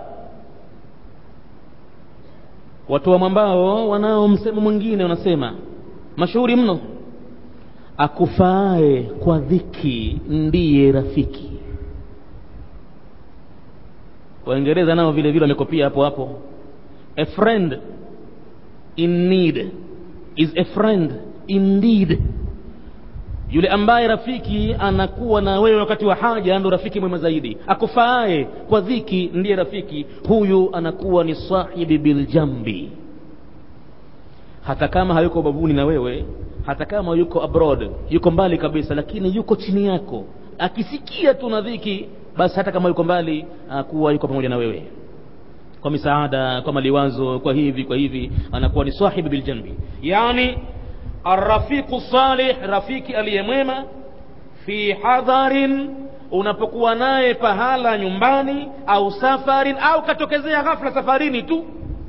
watu wa mwambao wanao msemo mwingine wanasema mashuhuri mno akufaae kwa dhiki ndiye rafiki waingereza nao vile vile wamekopia hapo hapo a friend in need is a friend indeed yule ambaye rafiki anakuwa na wewe wakati wa haja ndo rafiki mwema zaidi akufaae kwa dhiki ndiye rafiki huyu anakuwa ni sahibi biljambi hata kama hayuko babuni na wewe hata kama yuko abroad yuko mbali kabisa lakini yuko chini yako akisikia tu na dhiki basi hata kama yuko mbali akuwa yuko pamoja na wewe kwa misaada kwa maliwazo kwa hivi kwa hivi anakuwa ni sahibi biljambi yani arrafiqu salih rafiki aliyemwema fi hadharin unapokuwa naye pahala nyumbani au safarin au katokezea ghafla safarini tu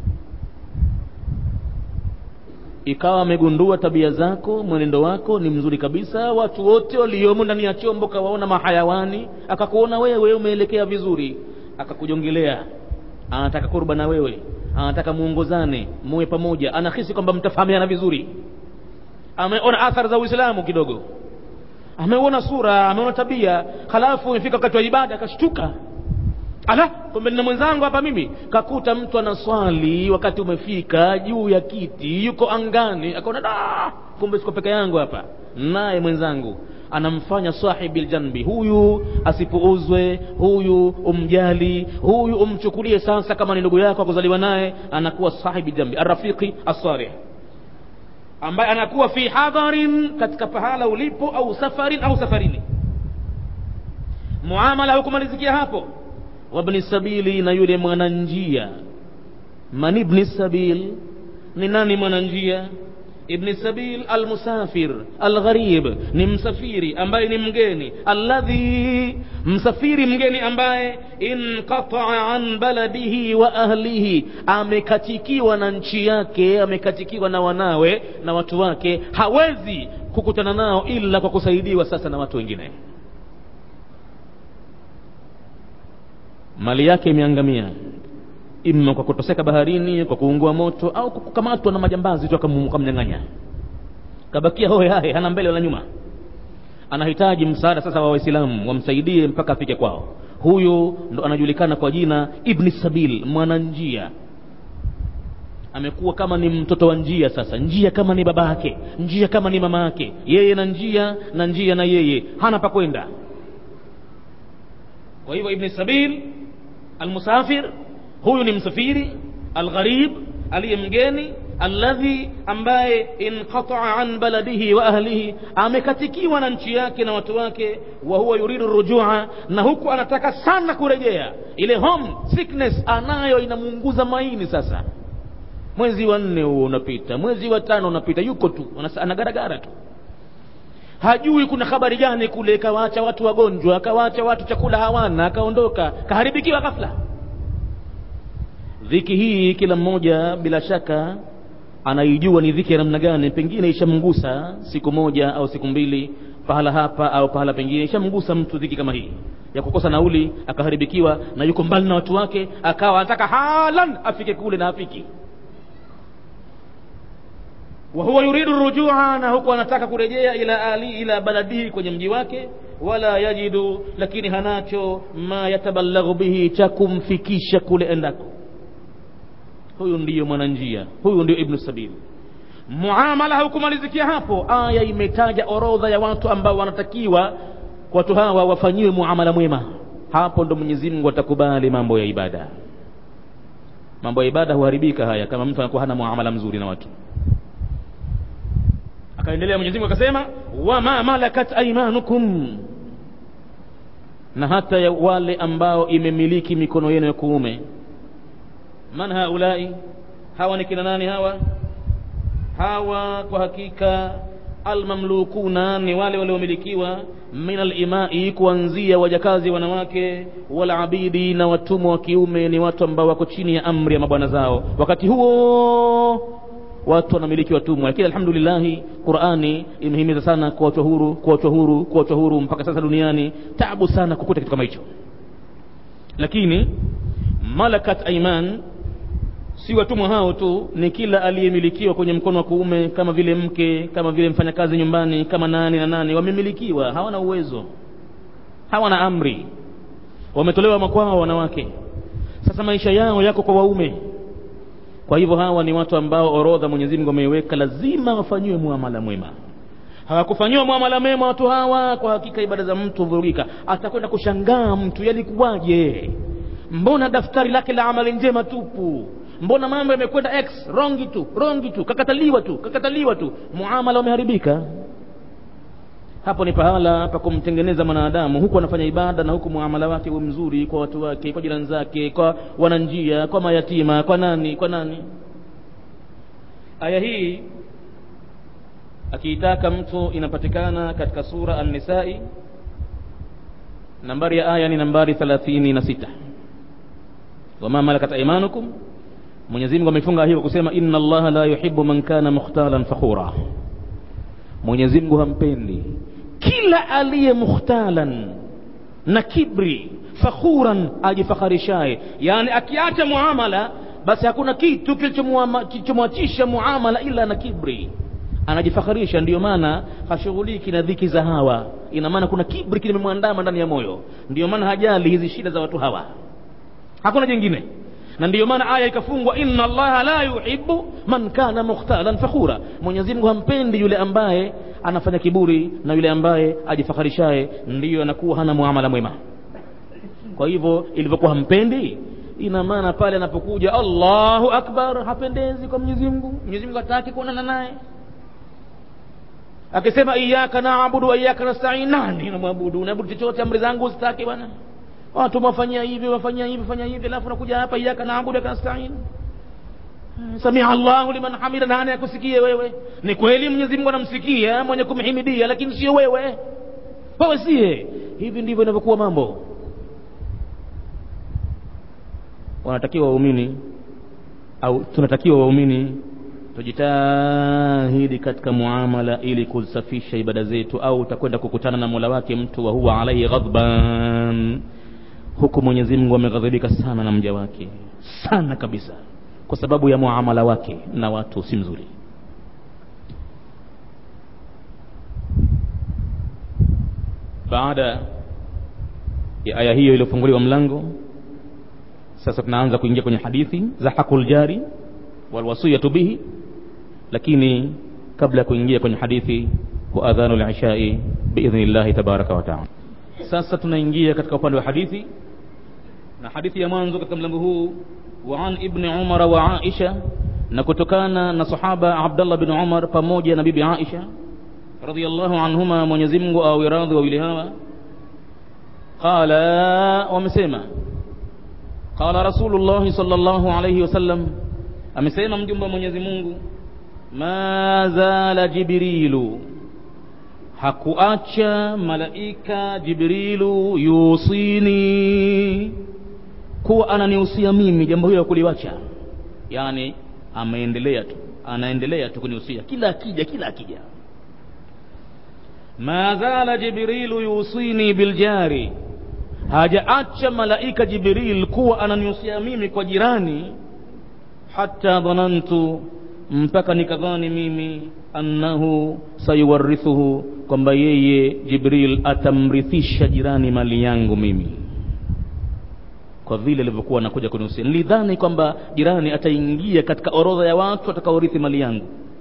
ikawa amegundua tabia zako mwenendo wako ni mzuri kabisa watu wote waliomo ndani ya chombo kawaona mahayawani akakuona wewe umeelekea vizuri akakujongelea anataka kurba na wewe anataka muongozane muwe pamoja anahisi kwamba mtafahamiana vizuri ameona athari za uislamu kidogo ameona sura ameona tabia halafu imefika wakati wa ibada akashtuka ala kumbe nina mwenzangu hapa mimi kakuta mtu anaswali wakati umefika juu ya kiti yuko angani akaona da kumbe siko peke yangu hapa naye mwenzangu anamfanya sahibi ljanbi huyu asipuuzwe huyu umjali huyu umchukulie sasa kama ni ndugu yako akuzaliwa naye anakuwa sahibi jambi arrafiqi assalih ambaye anakuwa fi hadharin katika pahala ulipo au safarin au safarini muamala hukumalizikia hapo wabni sabili na yule mwananjia man ibni sabil ni nani mwananjia ibni sabil almusafir algharib ni msafiri ambaye ni mgeni alladhi msafiri mgeni ambaye inqataa an baladihi wa ahlihi amekatikiwa na nchi yake amekatikiwa na wanawe na watu wake hawezi kukutana nao ila kwa kusaidiwa sasa na watu wengine mali yake imeangamia ima kwa kutoseka baharini kwa kuungua moto au kwa kukamatwa na majambazi tu akamnyang'anya kabakia hohe hahe hana mbele wala nyuma anahitaji msaada sasa wa waislamu wamsaidie mpaka afike kwao huyu ndo anajulikana kwa jina ibni sabil mwananjia amekuwa kama ni mtoto wa njia sasa njia kama ni baba yake njia kama ni mama yake yeye na njia na njia na yeye hana pa kwenda kwa hivyo ibni sabil almusafir huyu ni msafiri algharib aliye mgeni alladhi ambaye inqataa an baladihi wa ahlihi amekatikiwa na nchi yake na watu wake wa huwa yuridu rujua na huku anataka sana kurejea ile home sickness anayo inamuunguza maini sasa mwezi wa nne huo unapita mwezi wa tano unapita yuko tu anagaragara tu hajui kuna habari gani kule kawaacha watu wagonjwa akawaacha watu chakula hawana akaondoka kaharibikiwa ghafla dhiki hii kila mmoja bila shaka anaijua ni dhiki ya namna gani pengine ishamgusa siku moja au siku mbili pahala hapa au pahala pengine ishamgusa mtu dhiki kama hii ya kukosa nauli akaharibikiwa na yuko mbali na watu wake akawa anataka halan afike kule na afiki wa huwa yuridu rujua na huku anataka kurejea ila ali ila baladihi kwenye mji wake wala yajidu lakini hanacho ma yatabalaghu bihi cha kumfikisha kule endako huyu ndiyo mwananjia huyu ndio ibnu sabil muamala haukumalizikia hapo aya imetaja orodha ya watu ambao wanatakiwa watu hawa wafanyiwe muamala mwema hapo ndo mwenyezi mungu atakubali mambo ya ibada mambo ya ibada huharibika haya kama mtu anakuwa hana muamala mzuri na watu akaendelea mwenyezi mungu akasema wama malakat aimanukum na hata ya wale ambao imemiliki mikono yenu ya kuume man haulai hawa ni kina nani hawa hawa kwa hakika almamlukuna ni wale waliomilikiwa min alimai kuanzia wajakazi wanawake walabidi na watumwa wa kiume ni watu ambao wako chini ya amri ya mabwana zao wakati huo watu wanamiliki watumwa lakini alhamdulillahi qurani imehimiza sana kuachwa huru kuachwa huru kuachwa huru mpaka sasa duniani tabu sana kukuta kitu kama hicho lakini malakat aiman si watumwa hao tu ni kila aliyemilikiwa kwenye mkono wa kuume kama vile mke kama vile mfanyakazi nyumbani kama nani na nani wamemilikiwa hawana uwezo hawana amri wametolewa makwao wanawake sasa maisha yao yako kwa waume kwa hivyo hawa ni watu ambao orodha mwenyezi mungu ameiweka lazima wafanyiwe muamala mwema hawakufanyiwa muamala mwema watu hawa kwa hakika ibada za mtu huvurugika atakwenda kushangaa mtu yalikuwaje mbona daftari lake la amali njema tupu mbona mambo yamekwenda x rongi tu rongi tu kakataliwa tu kakataliwa tu muamala umeharibika hapo ni pahala pa kumtengeneza mwanadamu huku anafanya ibada na huku muamala wake uwe mzuri kwa watu wake kwa jirani zake kwa wananjia kwa mayatima kwa nani kwa nani aya hii akiitaka mtu inapatikana katika sura an-nisai nambari ya aya ni nambari thelathini na sita wama malakat aimanukum mwenyezi mungu amefunga hiyo kusema inna allaha la yuhibbu man kana mukhtalan fakhura mwenyezi mungu hampendi kila aliye mukhtalan na kibri fakhuran ajifakharishaye yani akiacha muamala basi hakuna kitu kilichomwachisha muamala ila na kibri anajifakharisha ndiyo maana hashughuliki na dhiki za hawa ina maana kuna kibri kimemwandama ndani ya moyo ndiyo maana hajali hizi shida za watu hawa hakuna jingine na ndiyo maana aya ikafungwa inna allaha la yuhibbu man kana mukhtalan fakhura mwenyezi mungu hampendi yule ambaye anafanya kiburi na yule ambaye ajifakharishaye ndiyo anakuwa hana muamala mwema kwa hivyo ilivyokuwa hampendi ina maana pale anapokuja allahu akbar hapendezi kwa mwenyezi mungu mwenyezi mungu hataki kuonana naye akisema iyaka naabudu wa iyaka nastain nani namwabudu unaabudu chochote amri zangu zitake bwana watu wafanyia hivi wafanyia hivi wafanyia hivi alafu nakuja hapa iyaka naabudu iyaka nastain samia allahu liman hamida nani akusikie wewe ni kweli mwenyezi mungu anamsikia mwenye kumhimidia lakini sio wewe wewe sie hivi ndivyo inavyokuwa mambo wanatakiwa waumini au tunatakiwa waumini tujitahidi katika muamala ili kusafisha ibada zetu au utakwenda kukutana na mola wake mtu wa huwa alaihi ghadban huku mwenyezi mungu ameghadhibika sana na mja wake sana kabisa kwa sababu ya muamala wake na watu si mzuri baada ya aya hiyo iliyofunguliwa mlango sasa tunaanza kuingia kwenye hadithi za haqul jari walwasiyatu bihi lakini kabla ya kuingia kwenye hadithi wa adhanu lishai biidhni llahi tabaraka wa taala sasa tunaingia katika upande wa hadithi na hadithi ya mwanzo katika mlango huu wa an ibni umara wa aisha na kutokana na sahaba abdallah bin umar pamoja na bibi aisha radhiallahu anhuma mwenyezi mungu awe radhi wawili hawa qala wamesema qala rasulullahi sallallahu alayhi wasallam amesema mjumbe wa mwenyezi mungu ma zala jibrilu hakuacha malaika jibrilu yusini kuwa ananihusia mimi jambo hilo kuliwacha yani ameendelea tu anaendelea tu kunihusia kila akija kila akija ma zala jibrilu yusini biljari hajaacha malaika jibril kuwa ananihusia mimi kwa jirani hata dhanantu mpaka nikadhani mimi annahu sayuwarithuhu kwamba yeye jibril atamrithisha jirani mali yangu mimi kwa vile alivyokuwa anakuja kunihusia nilidhani kwamba jirani ataingia katika orodha ya watu atakaorithi mali yangu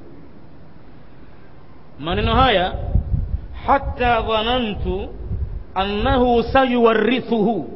maneno haya hata dhanantu annahu sayuwarithuhu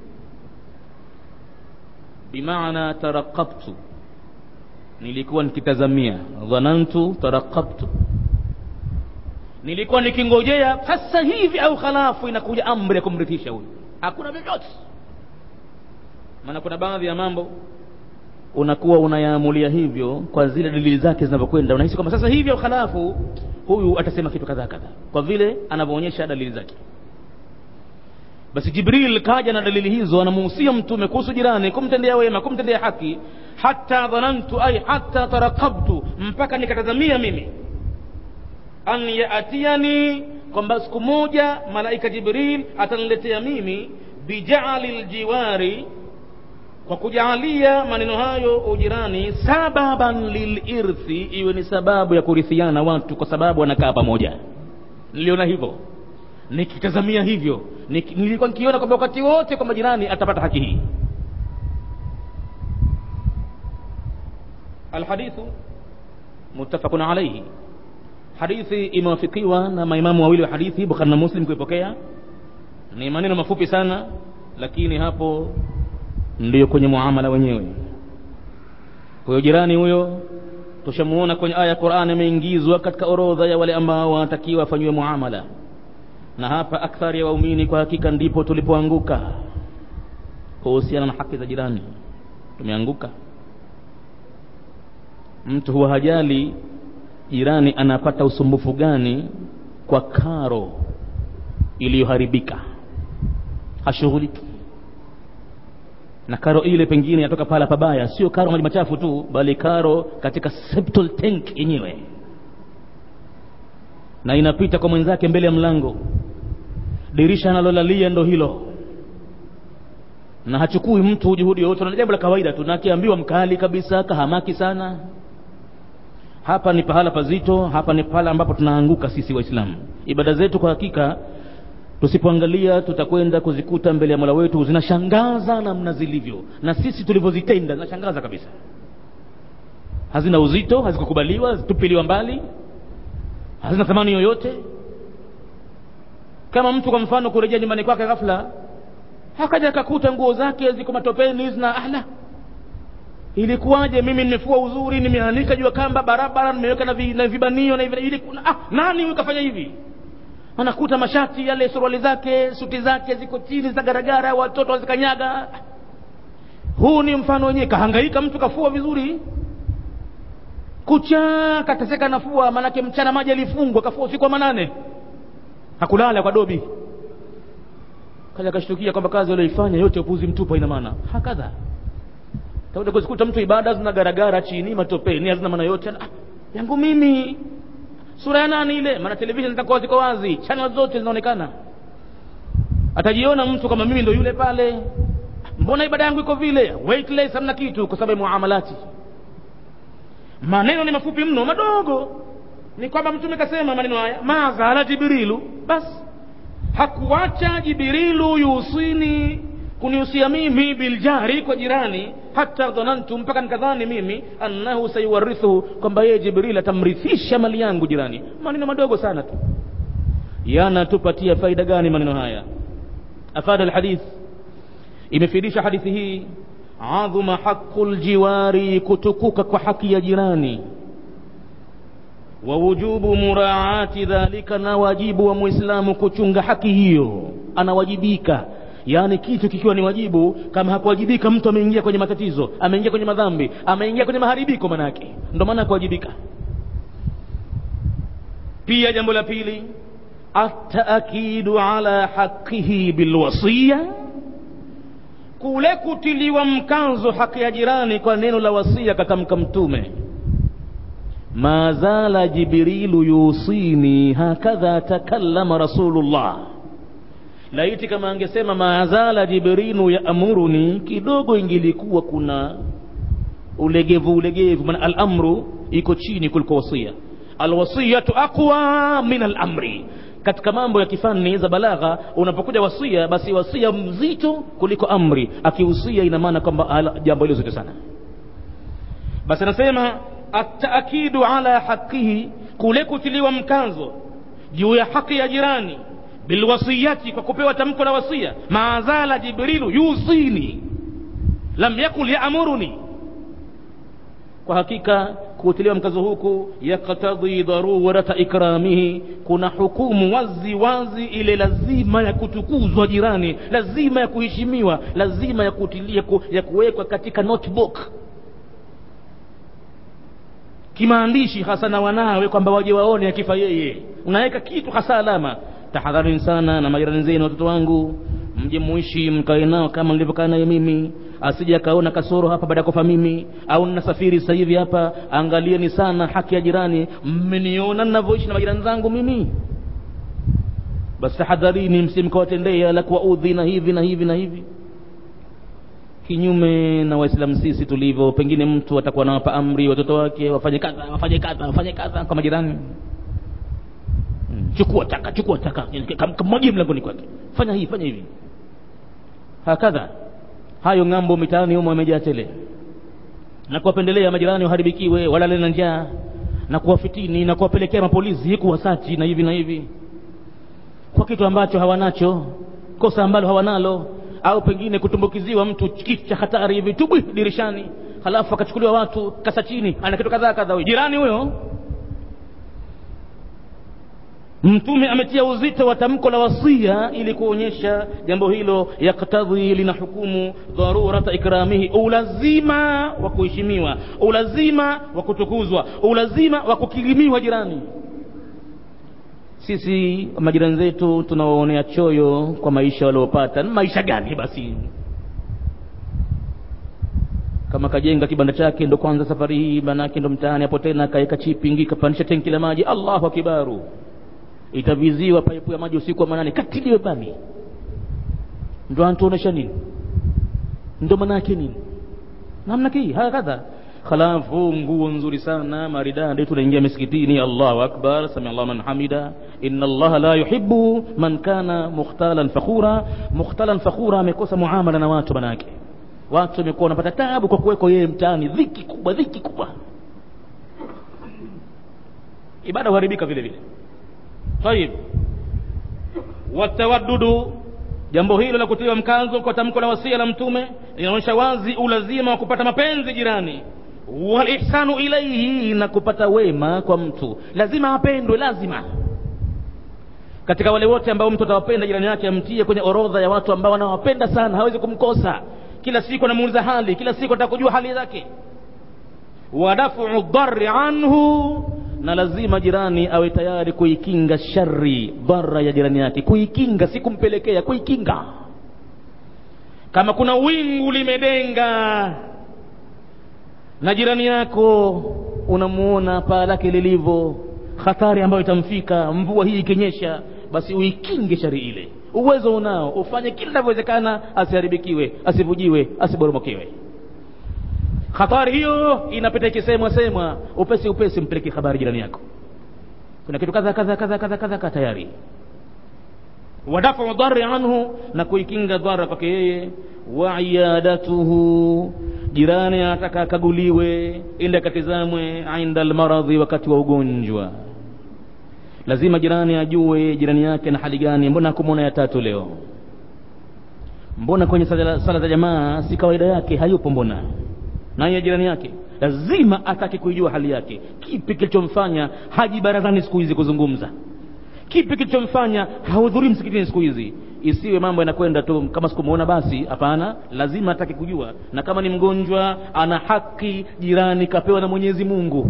bimaana tarakabtu nilikuwa nikitazamia dhanantu tarakabtu nilikuwa nikingojea sasa hivi au khalafu inakuja amri ya kumrithisha huyu hakuna vyovyote maana kuna baadhi ya mambo unakuwa unayaamulia hivyo kwa zile dalili zake zinavyokwenda unahisi kwamba sasa hivi au khalafu huyu atasema kitu kadhaa kadhaa kwa vile anavyoonyesha dalili zake basi jibril kaja na dalili hizo anamuhusia mtume kuhusu jirani kumtendea wema kumtendea haki hata dhanantu ay hata tarakabtu mpaka nikatazamia mimi an yaatiani kwamba siku moja malaika jibril ataniletea mimi bijaali ljiwari kwa kujaalia maneno hayo ujirani sababan lilirthi iwe ni sababu ya kurithiana watu kwa sababu wanakaa pamoja niliona hivyo nikitazamia hivyo nilikuwa nikiona kwamba wakati wote kwamba jirani atapata haki hii alhadithu muttafaqun alayhi hadithi imewafikiwa na maimamu wawili wa hadithi bukhari na muslim kuipokea ni maneno mafupi sana lakini hapo ndiyo kwenye muamala wenyewe huyo jirani huyo tushamuona kwenye aya ya qurani ameingizwa katika orodha ya wale ambao wanatakiwa afanyiwe muamala na hapa akthari ya waumini kwa hakika ndipo tulipoanguka kuhusiana na haki za jirani tumeanguka mtu huwa hajali jirani anapata usumbufu gani kwa karo iliyoharibika hashughuliki na karo ile pengine yatoka pala pabaya sio karo maji machafu tu bali karo katika septal tank yenyewe na inapita kwa mwenzake mbele ya mlango dirisha analolalia ndo hilo na hachukui mtu juhudi yoyote na jambo la kawaida tu na akiambiwa mkali kabisa kahamaki sana hapa ni pahala pazito hapa ni pahala ambapo tunaanguka sisi waislamu ibada zetu kwa hakika tusipoangalia tutakwenda kuzikuta mbele ya mola wetu zinashangaza namna zilivyo na sisi tulivyozitenda zinashangaza kabisa hazina uzito hazikukubaliwa zitupiliwa mbali hazina thamani yoyote kama mtu kwa mfano kurejea nyumbani kwake ghafla akaja akakuta nguo zake ziko matopeni zina ahla ilikuwaje mimi nimefua uzuri nimeanika juu ya kamba barabara nimeweka na, vi, na vibanio na ili ah, nani huyu kafanya hivi anakuta mashati yale suruali zake suti zake ziko chini zinagaragara watoto wazikanyaga huu ni mfano wenyewe kahangaika mtu kafua vizuri kucha kateseka nafua manake mchana maji alifungwa kafua usiku wa manane hakulala kwa dobi kaja akashtukia kwamba kazi aliyoifanya yote upuzi mtupu ina maana hakadha takuja kuzikuta mtu ibada zina garagara chini matopeni hazina maana yote ah, yangu mimi sura ya nani ile maana television zitakuwa ziko wazi channel zote zinaonekana atajiona mtu kama mimi ndo yule pale mbona ibada yangu iko vile weightless hamna kitu kwa sababu ya muamalati maneno ni mafupi mno madogo ni kwamba mtume kasema maneno haya mazala jibrilu basi hakuacha jibrilu yusini kunihusia mimi biljari kwa jirani hata dhanantu mpaka nikadhani mimi annahu sayuwarithu kwamba yeye jibril atamrithisha mali yangu jirani maneno madogo sana tu yanatupatia faida gani maneno haya afada alhadith imefidisha hadithi hii adhuma haqu ljiwari kutukuka kwa haki ya jirani wa wujubu muraati dhalika na wajibu wa muislamu kuchunga haki hiyo anawajibika yaani kitu kikiwa ni wajibu kama hakuwajibika mtu ameingia kwenye matatizo ameingia kwenye madhambi ameingia kwenye maharibiko manake ndo maana hakuwajibika pia jambo la pili ataakidu ala haqihi bilwasiya kule kutiliwa mkazo haki ya jirani kwa neno la wasia katamka mtume ma zala jibrilu yusini hakadha takallama rasulullah laiti kama angesema maazala jibrilu yaamuruni kidogo ingilikuwa kuna ulegevu ulegevu maana alamru iko chini kuliko wasia alwasiyatu aqwa min alamri katika mambo ya kifani za balagha unapokuja wasia basi wasia mzito kuliko amri akihusia ina maana kwamba jambo hilo zito sana basi anasema ataakidu ala haqihi kule kutiliwa mkazo juu ya haki ya jirani bilwasiyati kwa kupewa tamko la wasia maazala jibrilu yusini lam yakul yaamuruni kwa hakika kutiliwa mkazo huku yaktadhi dharurata ikramihi kuna hukumu wazi wazi ile lazima ya kutukuzwa jirani lazima ya kuheshimiwa lazima ya kutilia ku, ya kuwekwa katika notebook kimaandishi hasa na wanawe kwamba waje waone akifa yeye unaweka kitu hasa alama tahadharini sana na majirani zenu watoto wangu mje muishi mkae nao kama nilivyokaa naye mimi asije akaona kasoro hapa baada ya kufa mimi au ninasafiri sasa hivi hapa angalieni sana haki ya jirani mmeniona ninavyoishi na majirani zangu mimi basi tahadharini msimkawatendea la kuwaudhi na hivi na hivi na hivi kinyume na waislamu sisi tulivyo pengine mtu atakuwa anawapa amri watoto wake wafanye kadha wafanye kadha wafanye kadha kwa majirani chukua taka chukua taka kamwagie mlangoni kwake fanya hii fanya hivi hakadha hayo ng'ambo mitaani humo yamejaa tele na kuwapendelea majirani waharibikiwe walale na njaa na kuwafitini na kuwapelekea mapolisi kuwasachi na hivi na hivi kwa kitu ambacho hawanacho kosa ambalo hawanalo au pengine kutumbukiziwa mtu kitu cha hatari hivi tubwi dirishani halafu akachukuliwa watu kasa chini ana kitu kadhaa kadhaa jirani huyo mtume ametia uzito wa tamko la wasia ili kuonyesha jambo hilo yaktadhi lina hukumu dharurata ikramihi ulazima wa kuheshimiwa ulazima wa kutukuzwa ulazima wa kukirimiwa jirani sisi majirani zetu tunawaonea choyo kwa maisha waliopata maisha gani basi kama kajenga kibanda chake ndo kwanza safari hii manake ndo mtaani hapo tena kaeka chipingi kapandisha tenki la maji allahu akibaru itaviziwa paipu ya maji usiku wa manane katiliwe bami ndo anatuonesha nini ndo manake nini namna hii hakadha halafu nguo nzuri sana maridadi tunaingia misikitini allahu akbar sami allah man hamida inna allaha la yuhibbu man kana mukhtalan fakhura mukhtalan fakhura amekosa muamala na watu manake watu wamekuwa wanapata tabu kwa kuwekwa yeye mtaani dhiki kubwa dhiki kubwa ibada huharibika vile vile tayib watawaddudu jambo hilo la kutiwa mkazo kwa tamko la wasia la mtume linaonyesha wazi ulazima wa kupata mapenzi jirani walihsanu ilaihi na kupata wema kwa mtu lazima apendwe lazima katika wale wote ambao mtu atawapenda jirani yake amtie kwenye orodha ya watu ambao anawapenda sana hawezi kumkosa kila siku anamuuliza hali kila siku ataka kujua hali zake wa dafu dhari anhu na lazima jirani awe tayari kuikinga shari dhara ya jirani yake kuikinga si kumpelekea kuikinga kama kuna wingu limedenga na jirani yako unamuona paa lake lilivyo hatari ambayo itamfika mvua hii ikinyesha basi uikinge shari ile uwezo unao ufanye kila inavyowezekana asiharibikiwe asivujiwe asiboromokewe hatari hiyo inapita ikisemwa semwa upesi upesi mpeleke habari jirani yako kuna kitu kadha kadha kadha kadha kadha tayari wadafu dhari anhu na kuikinga dhara kwake yeye wa iyadatuhu jirani anataka akaguliwe ili akatizamwe inda almaradhi wakati wa ugonjwa lazima jirani ajue jirani yake na hali gani mbona hakumwona ya tatu leo mbona kwenye sala, sala za jamaa si kawaida yake hayupo mbona naye jirani yake lazima atake kuijua hali yake kipi kilichomfanya haji barazani siku hizi kuzungumza kipi kilichomfanya hahudhurii msikitini siku hizi isiwe mambo yanakwenda tu kama sikumuona basi hapana lazima atake kujua na kama ni mgonjwa ana haki jirani kapewa na mwenyezi mungu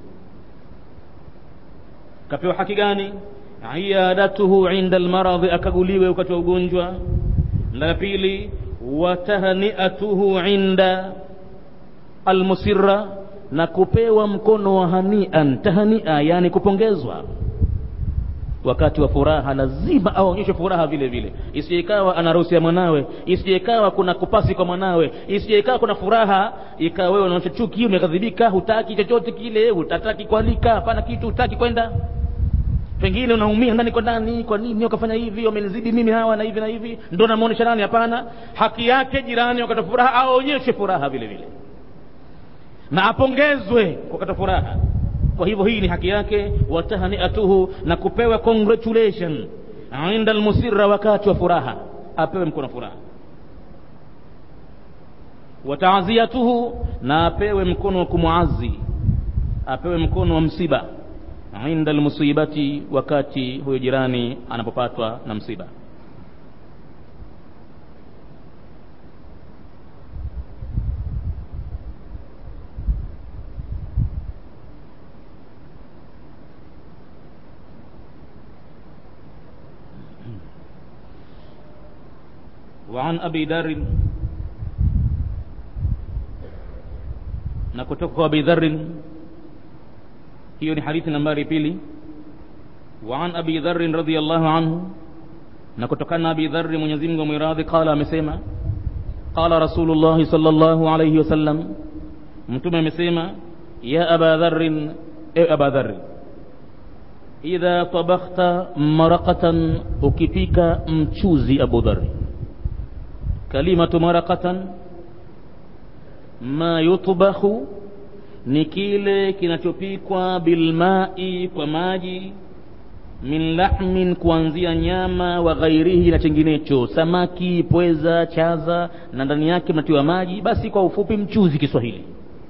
kapewa haki gani iyadatuhu inda almaradhi akaguliwe wakati wa ugonjwa la pili watahniatuhu inda almusirra na kupewa mkono wa hanian tahania yani kupongezwa wakati wa furaha lazima aonyeshe furaha vile vile isijeikawa ana harusi ya mwanawe isijeikawa kuna kupasi kwa mwanawe isijeikawa kuna furaha ikawa wewe unaonyesha chuki umekadhibika hutaki chochote kile hutataki kualika hapana kitu hutaki kwenda pengine unaumia ndani kwa ndani kwa nini wakafanya hivi wamenizidi mimi hawa na hivi na hivi ndo namuonesha nani hapana haki yake jirani wakati wa furaha aonyeshe furaha vile vile na apongezwe wakati wa furaha kwa hivyo hii ni haki yake watahniatuhu na kupewa congratulation inda almusirra wakati wa furaha apewe mkono furaha wataaziyatuhu na apewe mkono wa kumuazi apewe mkono wa msiba inda almusibati wakati huyo jirani anapopatwa na msiba وعن أبي ذر na kutoka kwa Abi Dharr hiyo ni hadithi nambari pili wa an Abi Dharr radhiyallahu anhu na kutokana na Abi Dharr Mwenyezi Mungu mwiradhi qala amesema qala Rasulullah sallallahu alayhi wasallam mtume amesema ya Aba Dharr e Aba Dharr idha tabakhta maraqatan ukipika mchuzi Abu Dharr kalimatu maraqatan ma yutbakhu ni kile kinachopikwa bilmai kwa maji min lahmin kuanzia nyama wa ghairihi na chenginecho samaki pweza chaza na ndani yake mnatiwa maji basi kwa ufupi mchuzi kiswahili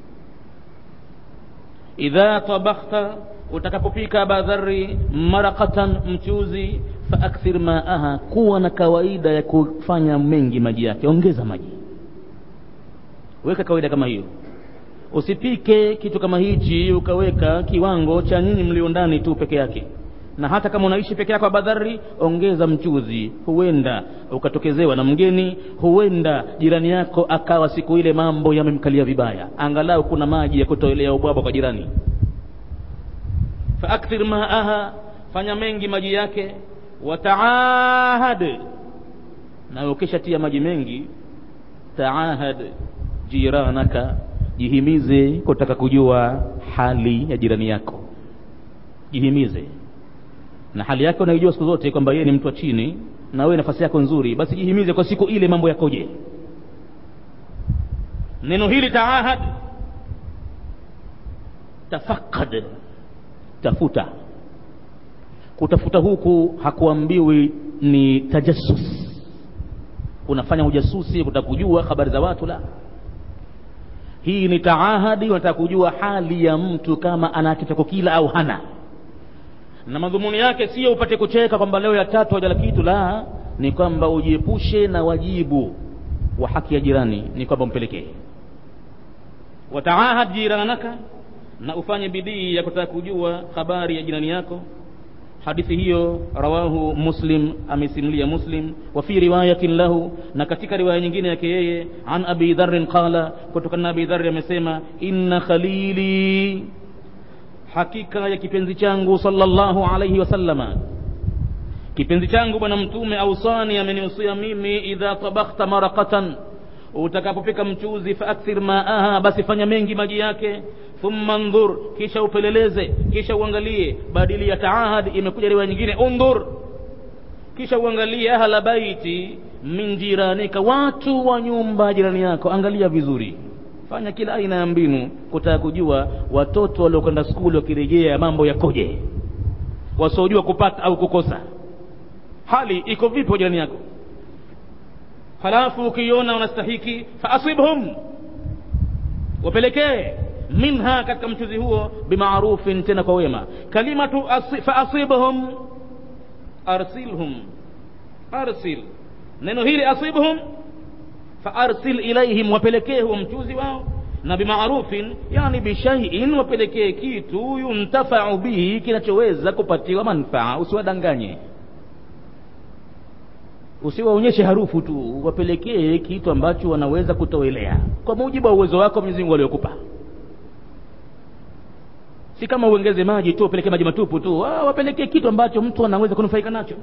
idha tabakhta utakapopika badhari maraqatan mchuzi faakthir maaha kuwa na kawaida ya kufanya mengi maji yake ongeza maji weka kawaida kama hiyo usipike kitu kama hichi ukaweka kiwango cha nyinyi mlio ndani tu peke yake na hata kama unaishi peke yako badhari ongeza mchuzi huenda ukatokezewa na mgeni huenda jirani yako akawa siku ile mambo yamemkalia vibaya angalau kuna maji ya kutoelea ubwabwa kwa jirani faakthir maaha fanya mengi maji yake wataahad na ukishatia maji mengi taahad jiranaka jihimize kutaka kujua hali ya jirani yako jihimize na hali yake unaijua siku zote kwamba yeye ni mtu wa chini na wewe nafasi yako nzuri basi jihimize kwa siku ile mambo yakoje neno hili taahad tafakad tafuta kutafuta huku hakuambiwi ni tajassus unafanya ujasusi kutaka kujua habari za watu la hii ni taahadi unataka kujua hali ya mtu kama ana kitu cha kukila au hana na madhumuni yake sio upate kucheka kwamba leo ya tatu hajala kitu la ni kwamba ujiepushe na wajibu wa haki ya jirani ni kwamba umpelekee wataahad jiranaka na ufanye bidii ya kutaka kujua habari ya jirani yako hadithi hiyo rawahu muslim amesimulia muslim wa fi riwayatin lahu na katika riwaya nyingine yake yeye an abi dharrin qala kutokana na abi dharri amesema inna khalili hakika ya kipenzi changu sallallahu alayhi wasallama kipenzi changu bwana mtume ausani amenihusia mimi idha tabakhta maraqatan utakapopika mchuzi faakthir maaha basi fanya mengi maji yake thumma ndhur kisha upeleleze kisha uangalie badili ya taahad imekuja riwaya nyingine undhur kisha uangalie ahla baiti min jiranika watu wa nyumba jirani yako angalia vizuri fanya kila aina ya mbinu kutaka kujua watoto waliokwenda skuli wakirejea mambo yakoje wasiojua kupata au kukosa hali iko vipi kwa jirani yako halafu ukiona unastahiki faasibhum wapelekee minha katika mchuzi huo bimarufin tena kwa wema kalimatu asi, faasibhum arsilhum arsil neno hili asibhum faarsil ilaihim wapelekee huo mchuzi wao na bimarufin yani bishaiin wapelekee kitu yuntafau bihi kinachoweza kupatiwa manfaa usiwadanganye usiwaonyeshe harufu tu wapelekee kitu ambacho wanaweza kutowelea kwa mujibu wa uwezo wako Mwenyezi Mungu aliokupa si kama uongeze maji tu upelekee maji matupu tu ah, wapelekee kitu ambacho mtu anaweza kunufaika nacho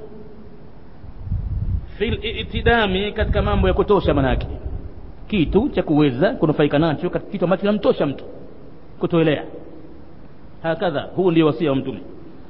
fil itidami katika mambo ya kutosha manake kitu cha kuweza kunufaika nacho katika kitu ambacho kinamtosha mtu kutoelea hakadha huu ndio wasia wa mtume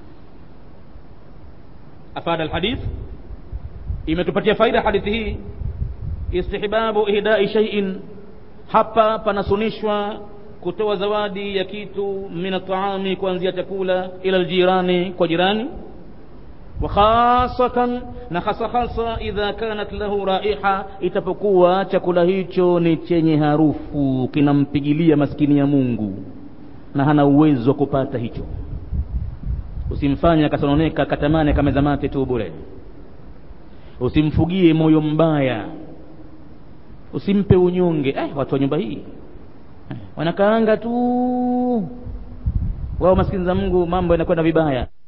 afada alhadith imetupatia faida hadithi hii istihbabu ihdai shay'in hapa panasunishwa kutoa zawadi ya kitu min ataami kuanzia chakula ila aljirani kwa jirani wa khasatan na hasa hasa idha kanat lahu raiha itapokuwa chakula hicho ni chenye harufu kinampigilia maskini ya Mungu na hana uwezo wa kupata hicho usimfanye akasononeka katamani akameza mate tu bure usimfugie moyo mbaya usimpe unyonge eh, watu wa nyumba hii eh, wanakaanga tu wao maskini za Mungu mambo yanakwenda vibaya